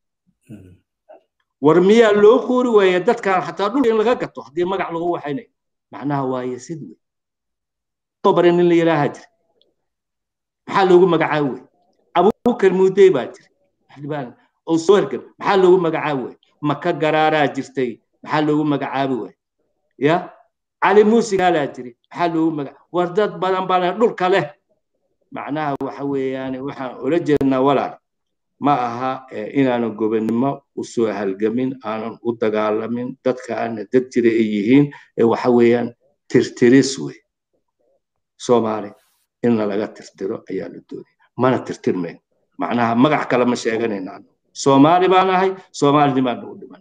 war miyaa loo qoori waaya dadkan xataa dhulka in laga gato haddii magac lagu waxaynayo macnaha waaye sid wey bare nin la yidhaaha jira maxaa loogu magacaabi wey abubakar muudey baa jira oo soo hergan maxaa loogu magacaabi wey maka garaaraa jirtay maxaa loogu magacaabi wey ya cali muuse gaalaa jiri maxaa loogu magac war dad badan baa dhulka leh macnaha waxa weeyaan waxaan ula jeednaa walaal ma aha inaanan gobonnimo usoo halgamin aanan u dagaalamin dadkaana dad jira ay yihiin waxa weeyaan tirtiris wey soomaali inna laga tirtiro ayaa la doonaya mana tirtirmayn macnaha magac kale ma sheeganayna soomaali baan ahay soomaalinimaan nagu dhiman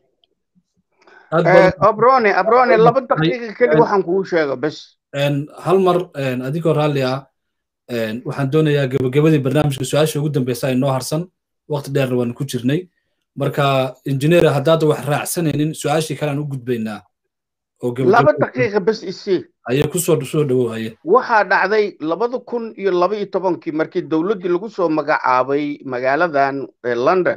abrone abrone laba daqiiqa keli waxaan kugu sheego bes hal mar adigoo raalli ah waxaan doonayaa gebagabadii barnaamijka su-aasha ugu dambeysa ay noo harsan waqti dheerna waanu ku jirnay marka injineer haddaad wax raacsanaynin su-aashii kalean u gudbaynaa laba daqiiqa bes isii ayay kusoo soo dhawow haye waxaa dhacday labada kun iyo laba iyo tobankii markii dowladdii lagu soo magacaabay magaaladan london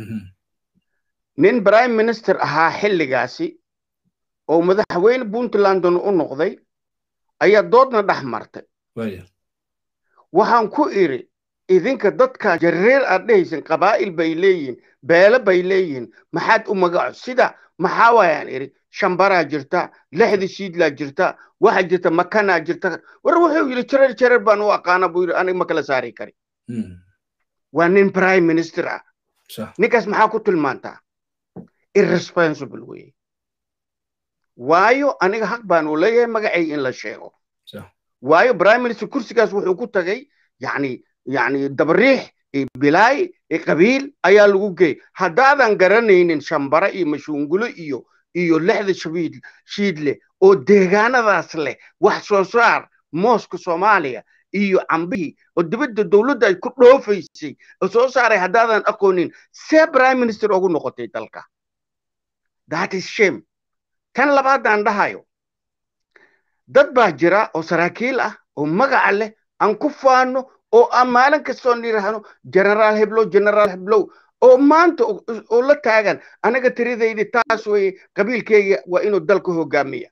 nin prime minister ahaa xilligaasi oo madaxweyne puntlandon u noqday ayaa doodna dhex martay waxaan ku idhi idinka dadka jareer aad dhehaysin qabaa'il bay leeyihin beele bay leeyihin maxaad u magaco sida maxaa waayaan idhi shambaraa jirta lixda shiidlaa jirta waxaa jirta makanaa jirta war wuxuu yidhi jareer jareer baan u aqaana buu yidhi aniga ma kala saari kari waa nin prime minister ah ninkaas maxaa ku tilmaantaa irresponsible weye waayo aniga xaq baan u leeyahay magacay in la sheego waayo prime minister kursigaas wuxuu ku tagay yani yani dabariix bilaay qabiil ayaa lagu geey haddaadan garanaynin shambara iyo mashuungulo iyo iyo lixda shabiid shiidle oo deegaanadaas leh wax soo saar mooska soomaaliya iyo cambihii oo dibadda dowladda ay ku dhoofaysay oo soo saaray haddaadan aqoonin see prime minister ugu noqotay dalka that is shame tan labaadaan dhahayo dad baa jira oo saraakiil ah oo magaca leh aan ku faano oo aan maalin kastoo nidhaahno generaal heblow generaal heblow oo maanta oo la taagan anaga tiridaydi taas weye qabiilkeyga waa inuu dalka hogaamiya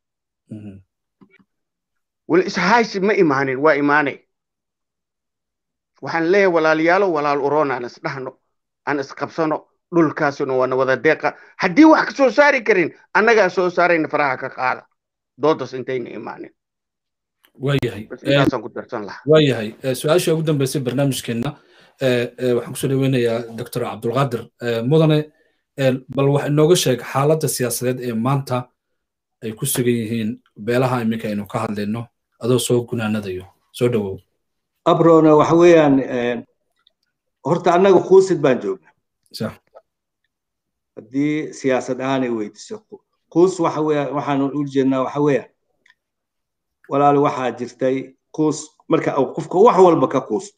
wal ishaysi ma imaanin waa imaanay waxaan leeyahay walaalayaalo walaal uroon aan isdhahno aan isqabsano dhulkaasuna waana wada deeqa haddii wax ka soo saari karin annagaa soo saarayna faraha ka qaada doodas intayna imaanin waayahay intaasaan ku darsan lahaa waayahay su-aasha ugu dambeysay barnaamijkeenna waxaan kusoo dhaweynayaa doctor cabdulqaadir mudane bal wax inooga sheeg xaaladda siyaasadeed ee maanta ay ku sugan yihiin beelaha iminka aynu ka hadlayno adoo soo gunaanadayo soo dhawow abrona waxa weeyaan horta annaga quusid baan joognaa haddii siyaasad ahaan ay weydiiso quus waxa weeyaan waxaan u jeednaa waxa weeyaan walaal waxaa jirtay quus marka qofka wax walba ka quusto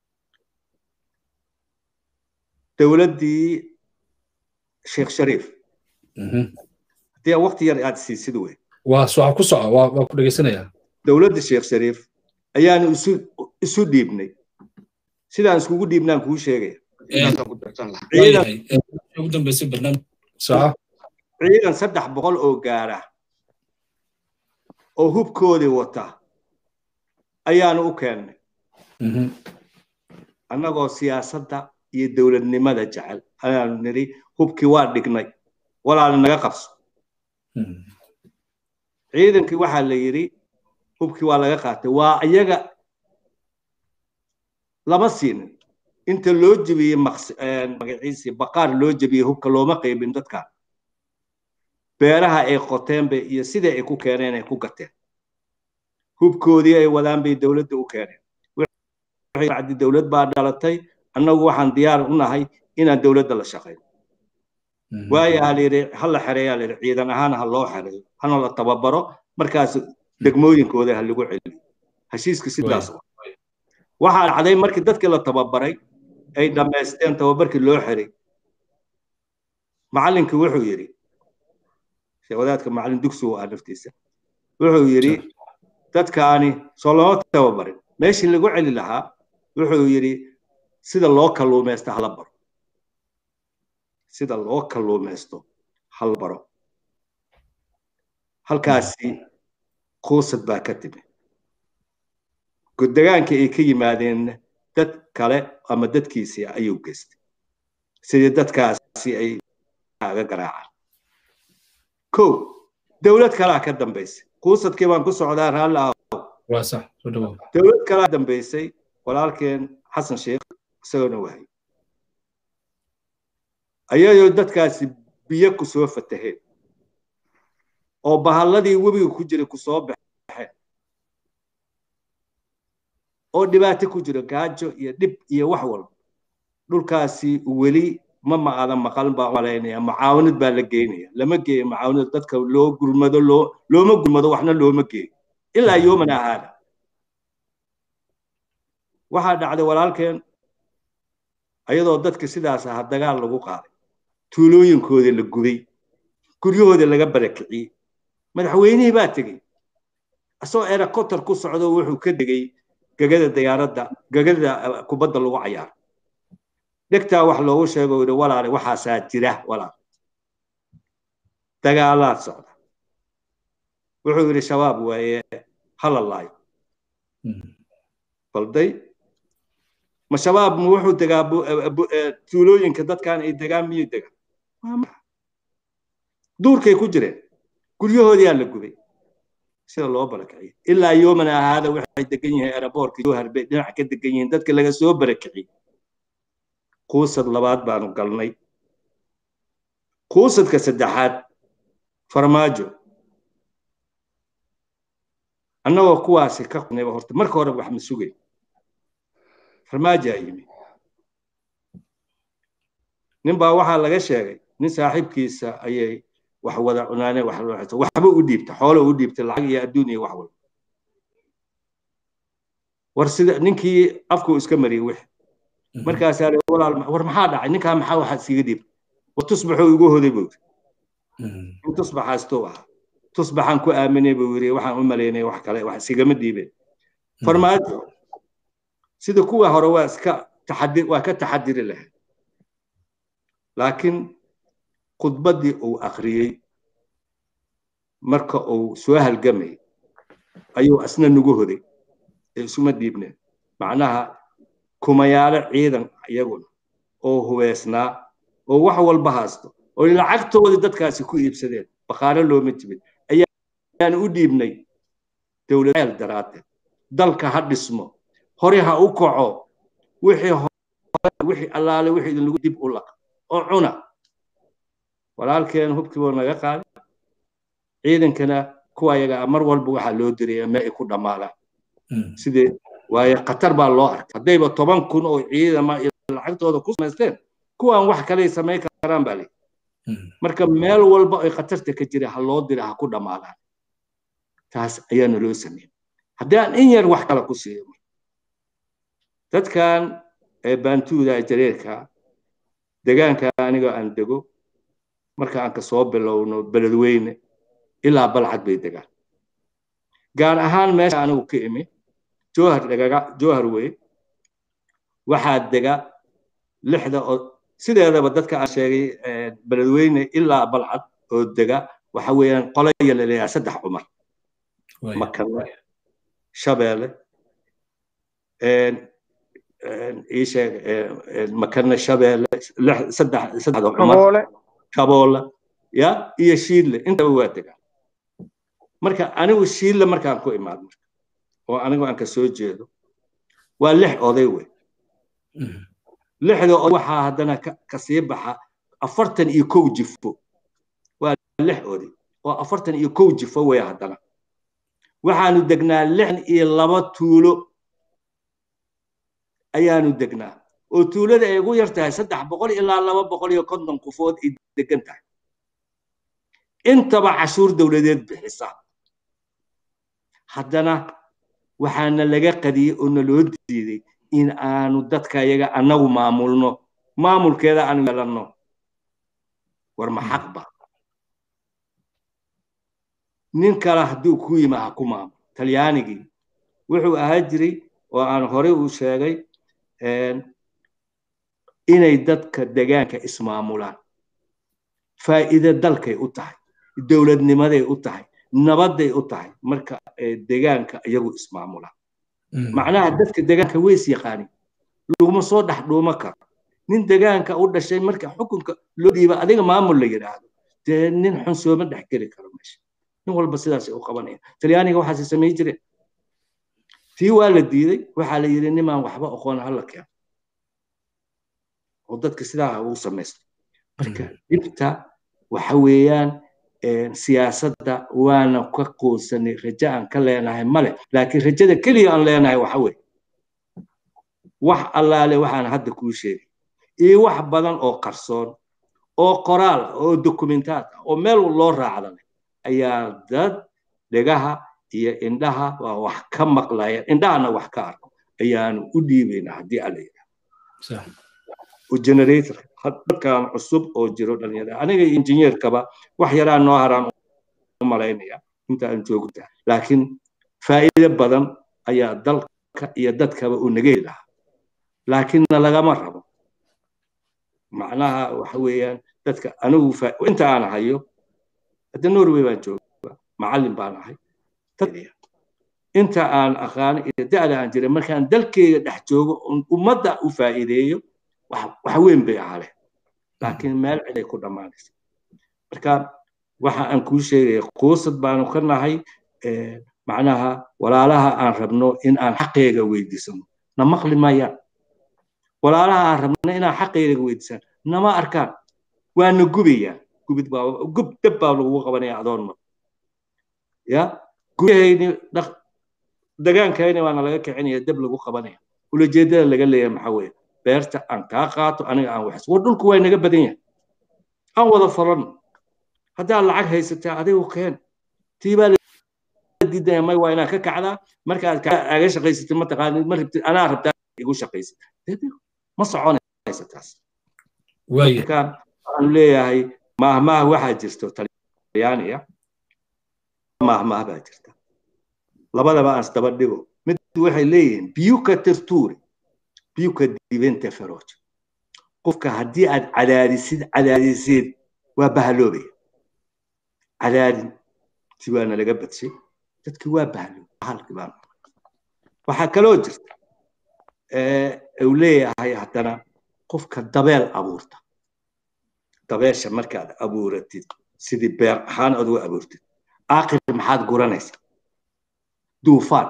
dowladdii sheekh shariif haddii waqti yar aad siisid wey waa soca ku soco waa waa ku dhegaysanayaa dowladda sheekh shariif ayaanu isu isu dhiibnay sidaan iskugu dhiibnaan kuu sheegaya ugu dambeysay barnaamij soco ciidan saddex boqol oo gaara oo hubkoodii wata ayaanu u keennay annagoo siyaasadda iyo dowladnimada jecel ayaanu nidhi hubkii waa dhignay walaali naga qabso ciidankii waxaa la yidhi hubkii waa laga qaatay waa iyaga lama siinin inta loo jebiyey magaciisii baqaar loo jebiyey hubka looma qaybin dadka beeraha ay qoteenba iyo sida ay ku keeneen ay ku gateen hubkoodii ay wadaan bay dowladda u keeneen bacdi dowlad baa dhalatay annagu waxaan diyaar u nahay inaan dowladda la shaqayno waayo ha layidhi ha la xereeyaa layidhi ciidan ahaan ha loo xereeyo hana la tababaro markaas degmooyinkooda ha lagu celiyo heshiiska sidaas waxaa dhacday markii dadkii la tababaray ay dhammaysteen tababarkii loo xiray macallinkii wuxuu yidhi wadaadka macallin dugsi u ah naftiisa wuxuu yidhi dadkaani soo lama tababarin meeshii lagu celi lahaa wuxuu yidhi sida loo kalluumaysto hala baro sida loo kalluumaysto hala baro halkaasi kuusad baa ka timi degaankii ay ka yimaadeen dad kale ama dadkiisii ayuu geystay sidii dadkaasi ay aga garaacaan ko dowlad kalaa ka dambaysay kuusadkii baan ku socdaa raalli ah dowlad kalaa dambaysay walaalkeen xasan sheekh isagoona wahay ayadoo dadkaasi biyo ku soo fataheen oo bahalladii webiga ku jiray ku soo baxeen oo dhibaato ku jiro gaajo iyo dhib iyo wax walba dhulkaasi weli ma maadan maqal baa malaynaya mucaawinad baa la geynaya lama geeyo mucaawinad dadka loo gurmado loo looma gurmado waxna looma geeyo ilaa yoomana ahaada waxaa dhacday walaalkeen ayadoo dadka sidaas aha dagaal lagu qaaday tuulooyinkooda la gubay guryahooda laga barakiciyey madaxweynihii baa tegey asagoo erakotar ku socdo wuxuu ka degay gegada diyaaradda gegada kubadda lagu cayaaro dhegtaa wax loogu sheego yidhi walaale waxaasaa jira walaal dagaalaad socda wuxuu yidhi shabaab waaye hala laayo balday ma shabaab ma wuxuu degaa tuulooyinka dadkan ay degaan miyuu degaa duurkay ku jireen guryahoodiyaa la gubay sida loo barakiciyey ilaa yoomana ahaada waxay degan yihiin eraboorka jowhar bay dhinac ka degan yihiin dadka laga soo barakiciyey kuusad labaad baanu galnay kuusadka saddexaad farmaajo annagoo kuwaasi ka qnayba horta marka hore wax ma sugay farmaajaa yimi nin baa waxaa laga sheegay nin saaxiibkiisa ayay wax wada cunaaneen wax waxba u dhiibta xoolo u dhiibta lacag iyo adduun iyo wax walba war sida ninkii afkuu iska mariyey wix markaasaa walaal war maxaa dhacay ninkaa maxaa waxa iskaga dhiibta war tusbaxuu igu hoday buu yiri in tusbaxaastuu ahaa tusbaxaan ku aaminay buu yiri waxaan u malaynay wax kale wax isigama dhiibeen farmaajo sida kuwa hore waa iska taxadir waa ka taxadiri lahayd laakiin khudbaddii uu akhriyey marka uu soo halgamay ayuu asna nagu hoday ee isuma dhiibneen macnaha kumayaalo ciidan iyaguna oo hubeysnaa oo wax walba haysto oo lacagtoodii dadkaasi ku iibsadeen baqaalo looma jibin ayaan u dhiibnay dowladeel daraaddeed dalka ha dhismo hore ha u kaco wixii wixii allaale wixii idinlagu dib u laqa oo cuna walaalkeen hubkii buu naga qaaday ciidankana kuwa yaga mar walba waxaa loo diraya ma ay ku dhammaadaan sidee waaye khatar baa loo arkay haddayba toban kun oo ciidama lacagtooda ku samaysteen kuwaan wax kaley samayn karaan baa leeyi marka meel walba ay khatarta ka jira ha loo dira ha ku dhammaadaan taas ayaana loo sameeyey haddii aan in yar wax kale ku siiyo dadkan ee baantuuda jareerka degaanka aniga aan dego marka aan kasoo bilowno beledweyne ilaa balcad bay degaan gaar ahaan meesha anigu ka imi jowhar dhagaga jowhar wey waxaa dega lixda oo sideedaba dadka aan sheegay beledweyne ilaa balcad oo dega waxa weeyaan qolaya la leeyahay saddex cumar makane shabeelle ii sheeg makana shabeelle saddex saddexda Shaboole. shaboole ya iyo shiidle intaba waa degaan marka anigu shiidle markaan ku imaad marka oo anigu aan ka soo jeedo waa lix oday wey lixda oday waxaa haddana ka sii baxa afartan iyo kow jifo waa lix oday oo afartan iyo kow jifo wey haddana waxaanu degnaa lixdan iyo laba tuulo ayaanu degnaa oo tuulada ay ugu yar tahay saddex boqol ilaa laba boqol iyo konton qofood ay degan tahay intaba cashuur dowladeed bixisa haddana waxaana laga qadiyey oo naloo diiday in aanu dadka iyaga annagu maamulno maamulkeeda aanu yeelanno war ma xaq ba nin kale hadduu ku yima ha ku maamul talyaanigii wuxuu ahaa jiray oo aan horey u sheegay inay dadka degaanka ismaamulaan faa'iide dalkay u tahay dowladnimaday u tahay nabadday u tahay marka degaanka iyagu ismaamulaan macnaha dadka degaanka way is yaqaanin laguma soo dhex dhuuma karo nin degaanka u dhashay marka xukunka loo dhiiba adiga maamul la yidhaahdo dee nin xun sooma dhex geli karo meesha nin walba sidaasay u qabanayaan talyaaniga waxaase samayn jireen tii waa la diiday waxaa la yidhi nimaan waxba aqoon hala keeno oo dadka sidaa ugu samaystay marka dhibta waxa weeyaan siyaasadda waana ka quusanay rajo aan ka leenahay male laakiin rajada keliya aan leenahay waxa weeye wax allaale waxaan hadda kuu sheegay iyo wax badan oo qarsoon oo qoraal ah oo dokumentaad ah oo meel loo raacdanay ayaa dad dhegaha iyo indhaha waa wax ka maqlaya indhahana wax ka arko ayaanu u dhiibaynaa haddii alla yidhaha oo generator dadkan cusub oo jiro dhalinyarada aniga injineerkaba wax yaraa noo haraan u malaynaya inta aan joogta laakiin faa'iido badan ayaa dalka iyo dadkaba uu naga heli lahaa laakiinna lagama rabo macnaha waxa weeyaan dadka anigu inta aan hayo hadda norway baan jooga macallin baan ahay inta aan aqaano iyo da'da aan jiray markaan dalkeyga dhex joogo ummadda u faa'iideeyo wax weyn bay ahaleen laakiin meel ciday ku dhammaanaysa marka waxa aan kuu sheegaya quusad baanu ka nahay macnaha walaalaha aan rabno in aan xaqeega weydiisano na maqli mayaan walaalaha aan rabno inaan xaqeega weydiisano nama arkaan waana gubayaan gubid baa gub dab baa lagu qabanaya adoon mar ya gubahayni dagaankayni waana laga kicinaya dab lagu qabanaya ulajeedada laga leeyahay maxaa weeye beerta aan kaa qaato aniga aan waxs war dhulku waa naga badan yahay aan wada falano haddaad lacag haysataa adigu keen tiibaa diidaya may waa inaad ka kacdaa markaad aga shaqaysatid ma taqaanid ma rabtid anaa rabtaa igu shaqaysid ma soconaysa taas marka waxaanu leeyahay maahmaah waxaa jirto talyaaniya maahmaah baa jirta labadaba aan isdaba dhigo mid waxay leeyihiin biyuka terture biyuka diventa feroce qofka haddii aad cadaadisid cadaadisid waa bahaloobaya cadaadin si waana laga badshay dadki waa bahaloobay bahalki baa waxaa kaloo jirta uu leeyahay haddana qofka dabeel abuurta dabeesha markaad abuuratid sidii beer ahaan aad u abuurtid aakhir maxaad guranaysaa duufaan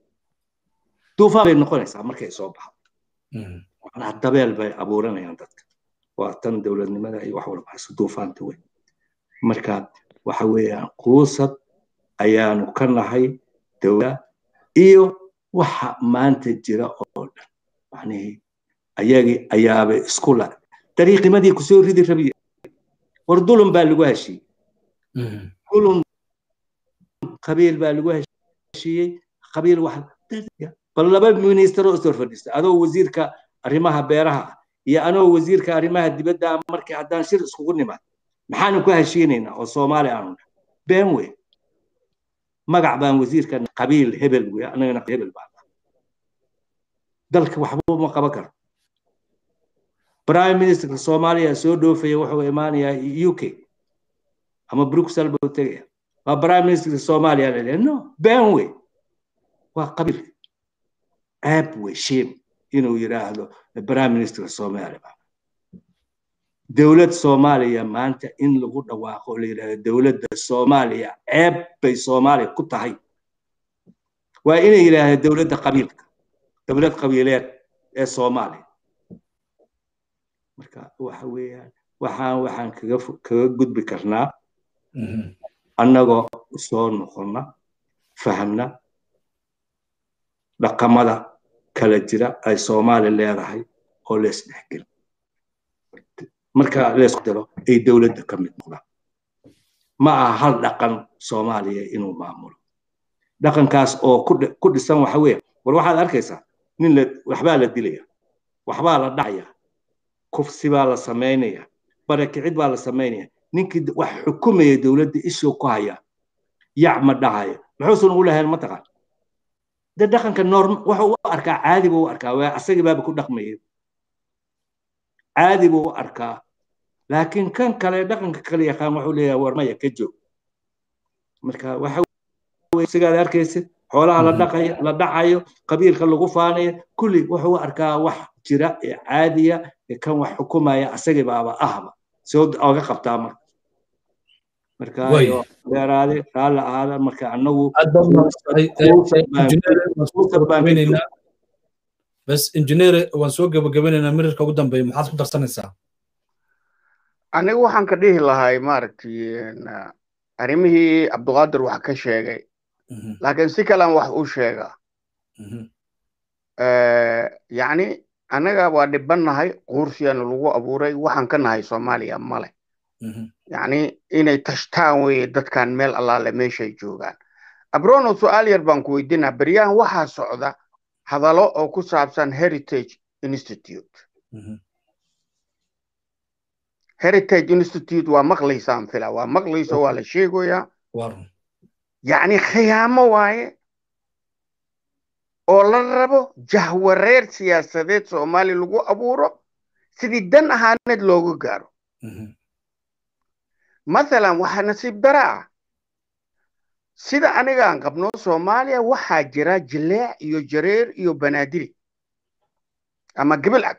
duufaan bay noqonaysaa markay soo baxdo macnaha dabeel bay abuuranayaan dadka waa tan dowladnimada iyo wax walba hayso duufaanta weyn marka waxa weeyaan quusad ayaanu ka nahay dowla iyo waxa maanta jira oo dhan macnihii ayagii ayaaba isku la dariiqimadii kusoo ridi rabiye war dulum baa lagu heshiiyey dulum qabiil baa lagu heshiiyey qabiil wax bal laba minister oo soo fadhiista adoo wasiirka arrimaha beeraha ah iyo anoo wasiirka arrimaha dibadda ah markii haddaan shir iskugu nimaad maxaanu ku heshiinaynaa oo soomaali aanu been wey magac baan wasiirka qabiil hebel wey anagana hebel baan dalka waxba ma qaban karo prime ministerka soomaaliya soo dhoofaya wuxuu imaanayaa u k ama bruxelles buu tegaya waa prime ministerka soomaaliya laleeya no been wey waa qabiil ceeb wey shame inuu yidhaahdo prime minister soomaaliya dowlad soomaaliya maanta in lagu dhawaaqo oo la yidhahdo dowladda soomaaliya ceeb bay soomaaliya ku tahay waa inay yidhaahdo dowladda qabiilka dowlad qabiileed ee soomaaliya marka waxa weeyaan waxaan waxaan kaga kaga gudbi karnaa annagoo soo noqonna fahamna dhaqamada kala jira ay soomaali leedahay oo leesdhexgel marka leesku daro ay dowladda ka mid noqdaan ma aha hal dhaqan soomaaliya inuu maamulo dhaqankaas oo ku dhisan waxa weeye war waxaad arkaysaa nin la waxbaa la dilaya waxbaa la dhacaya kufsi baa la samaynaya barakicid baa la samaynaya ninkii wax xukumaya dowladda ishuu ku haya yac ma dhahaya muxuusan ugu lahayn mataqaan de dhaqanka norm waxa u arkaa caadi buu u arkaa waa asagii baaba ku dhaqmayay caadi buu u arkaa laakiin kan kale dhaqanka kale yaqaan wuxuu leeyahay war maya ka joog marka waxa sigaad arkaysid xoolaha la dhaqayo la dhacayo qabiilka lagu faanayo kulli wuxuu u arkaa wax jira ee caadiya ee kan wax xukumaya asagii baaba ahba soo oga qabtaa marka marka dheeraade raalla ahaada marka annagu bas injineere waan soo gabagabanaynaa mirirka ugu dambeeya maxaad ku darsanaysaa aniga waxaan ka dhihi lahay maaragtay arrimihii cabduqaadir wax ka sheegay laakiin si kalean wax u sheegaa yacni annaga waa dhibannahay quursiyaana lagu abuuray waxaan ka nahay soomaaliya male yacni inay tashtaan weye dadkan meel allaale meeshay joogaan abrono su-aal yar baan ku weydiinaa beryahan waxaa socda hadallo oo ku saabsan heritage institute heritage institute waa maqlaysaan fila waa maqlayso waa la sheegoyaa yacni khiyaamo waaye oo la rabo jahwareer siyaasadeed soomaali lagu abuuro sidii dan ahaaneed looga gaaro mathalan waxaa nasiib dara ah sida anigaan qabno soomaaliya waxaa jira jileec iyo jareer iyo banaadiri ama gabilcad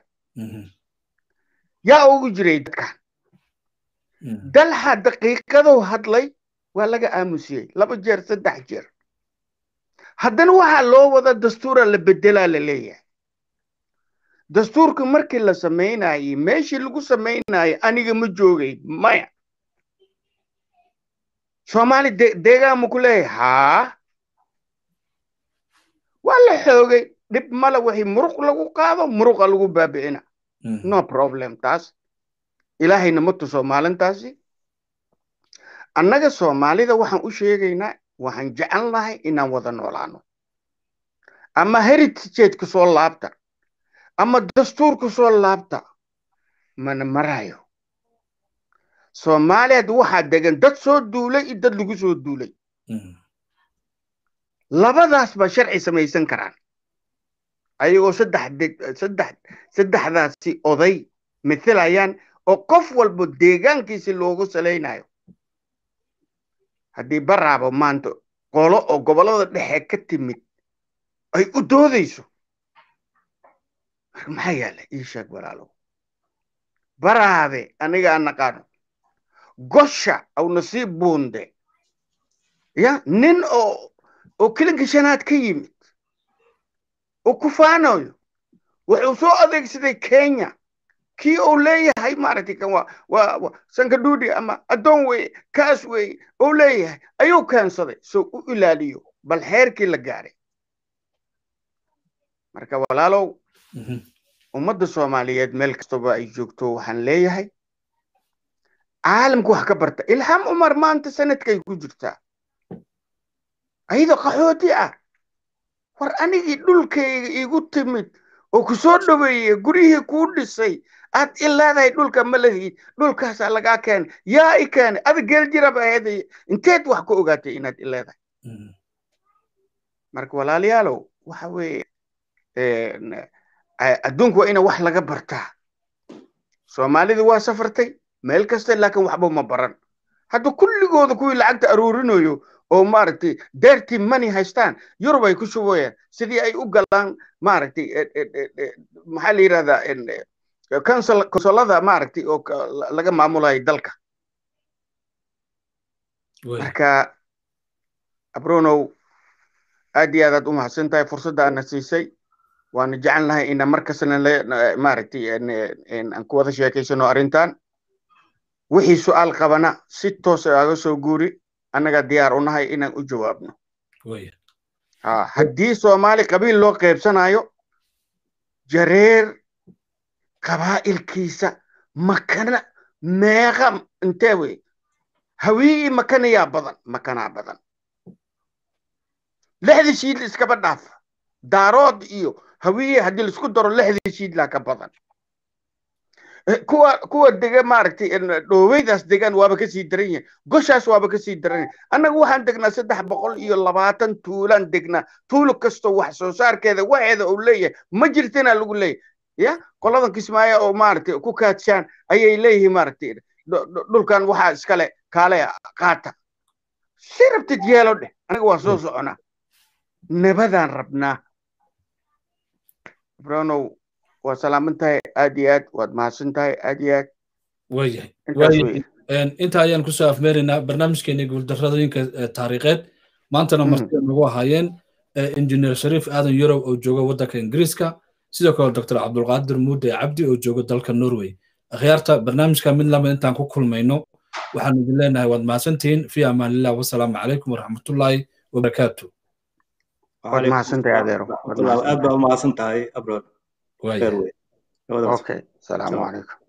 yaa ugu jiray dadkan dalxa daqiiqadow hadlay waa laga aamusiyey laba jeer saddex jeer haddana waxaa loo wada dastuura la bedelaa la leeyahay dastuurka markii la samaynayey meeshii lagu samaynayay aniga ma joogay maya soomaali deegaan ma ku leeyahay haa waa la xoogay dhib male wixii muruq lagu qaado muruqa lagu baabi'ina no problem taas ilaahayna ma tuso maalintaasi annaga soomaalida waxaan u sheegaynaa waxaan jecel nahay inaan wada noolaano ama heritageedka soo laabta ama dastuurka soo laabta mana marayo soomaaliya waxaa degan dad soo duulay iyo dad lagu soo duulay labadaas baa sharci samaysan karaan ayagoo saddex saddex saddexdaasi oday mithilayaan oo qof walba deegaankiisi loogu salaynayo haddii baraabo maanta qolo oo gobollada dhexe ka timid ay u doodayso marka maxaa yaala ii sheeg walaalow baraabe anigaa naqaano gosha aw nasiib buunde ya nin oo oo kila gashanaad ka yimid oo kufaanayo wuxuu soo adeegsaday kenya kii uu leeyahay maaragtay kan waa waa sankadhuudi ama addoon weye kaas weye uu leeyahay ayuu keensaday soo u ilaaliyo bal xeerkii la gaaray marka walaalow ummadda soomaaliyeed meel kastaba ay joogto waxaan leeyahay caalamka wax ka barta ilham umar maanta sanadkay ku jirtaa ayadoo qaxooti ah war anigii dhulkayga igu timid oo ku soo dhoweeyey guryihii kuu dhisay aad i leedahay dhulka ma lahid dhulkaasaa lagaa keenay yaa i keenay ada geel jiraba aheeday inteed wax ku ogaatay inaad i leedahay marka walaalayaalow waxa weeye adduunku waa ina wax laga bartaa soomaalida waa safartay meel kasta laakiin waxba ma baran hadda kulligooda kuwii lacagta aruurinayo oo maaragtay dirty money haystaan yurub ay ku shubayaan sidii ay u galaan maaragtay maxaa la yidhahdaa konsolada maaragtay oo laga maamulayo dalka marka abronow aad iyo aadaad u mahadsan tahay fursadda aadna siisay waana jecelnahay ina markasna maaragtay aan ku wada sheekaysano arrintan wixii su'aal qabana si toos aga soo guuri annaga diyaar u nahay inaan u jawaabno haddii soomaali qabiil loo qaybsanayo jareer qabaa'ilkiisa makana meeqa intee wey hawii makanayaa badan makanaa badan lixdii shiidla iskaba dhaafa daarood iyo hawiye haddii laisku daro lixdii shiidlaa ka badan kuwa kuwa dega maaragtay dhooweydaas degaan waaba kasii daran yahay goshaas waaba kasii daran yahay annaga waxaan degnaa saddex boqol iyo labaatan tuulaan degnaa tuulo kastoo wax soo saarkeeda waxeeda uu leeyahay ma jirtina lagu leeyahay ya qoladan kismaayo oo maaragtay ku kaadshaan ayay leeyihiin maaragtay dhulkan waxaa iskale kaale qaata si rabtid yeelo dheh anaga waa soo soconaa nabadaan rabnaa bronow waa salaaman tahay aad iyo aad waad mahadsan tahay aad iyo aad waayahay inta ayaan kusoo afmeeraynaa barnaamijkeeni guuldaradooyinka taariikheed maantana martida nagu ahaayeen injineer shariif aadan yurob oo jooga waddanka ingiriiska sidoo kale doctor cabdulqaadir muude cabdi oo jooga dalka norway akhyaarta barnaamijka mid lama intaan ku kulmayno waxaan idin leenahay waad mahadsantihiin fi amaanillah wasalaamu calaykum waraxmatullaahi wabarakaatu waad mahadsantahay adeero aad baa umahadsan tahay abroad okay salaamu calaykum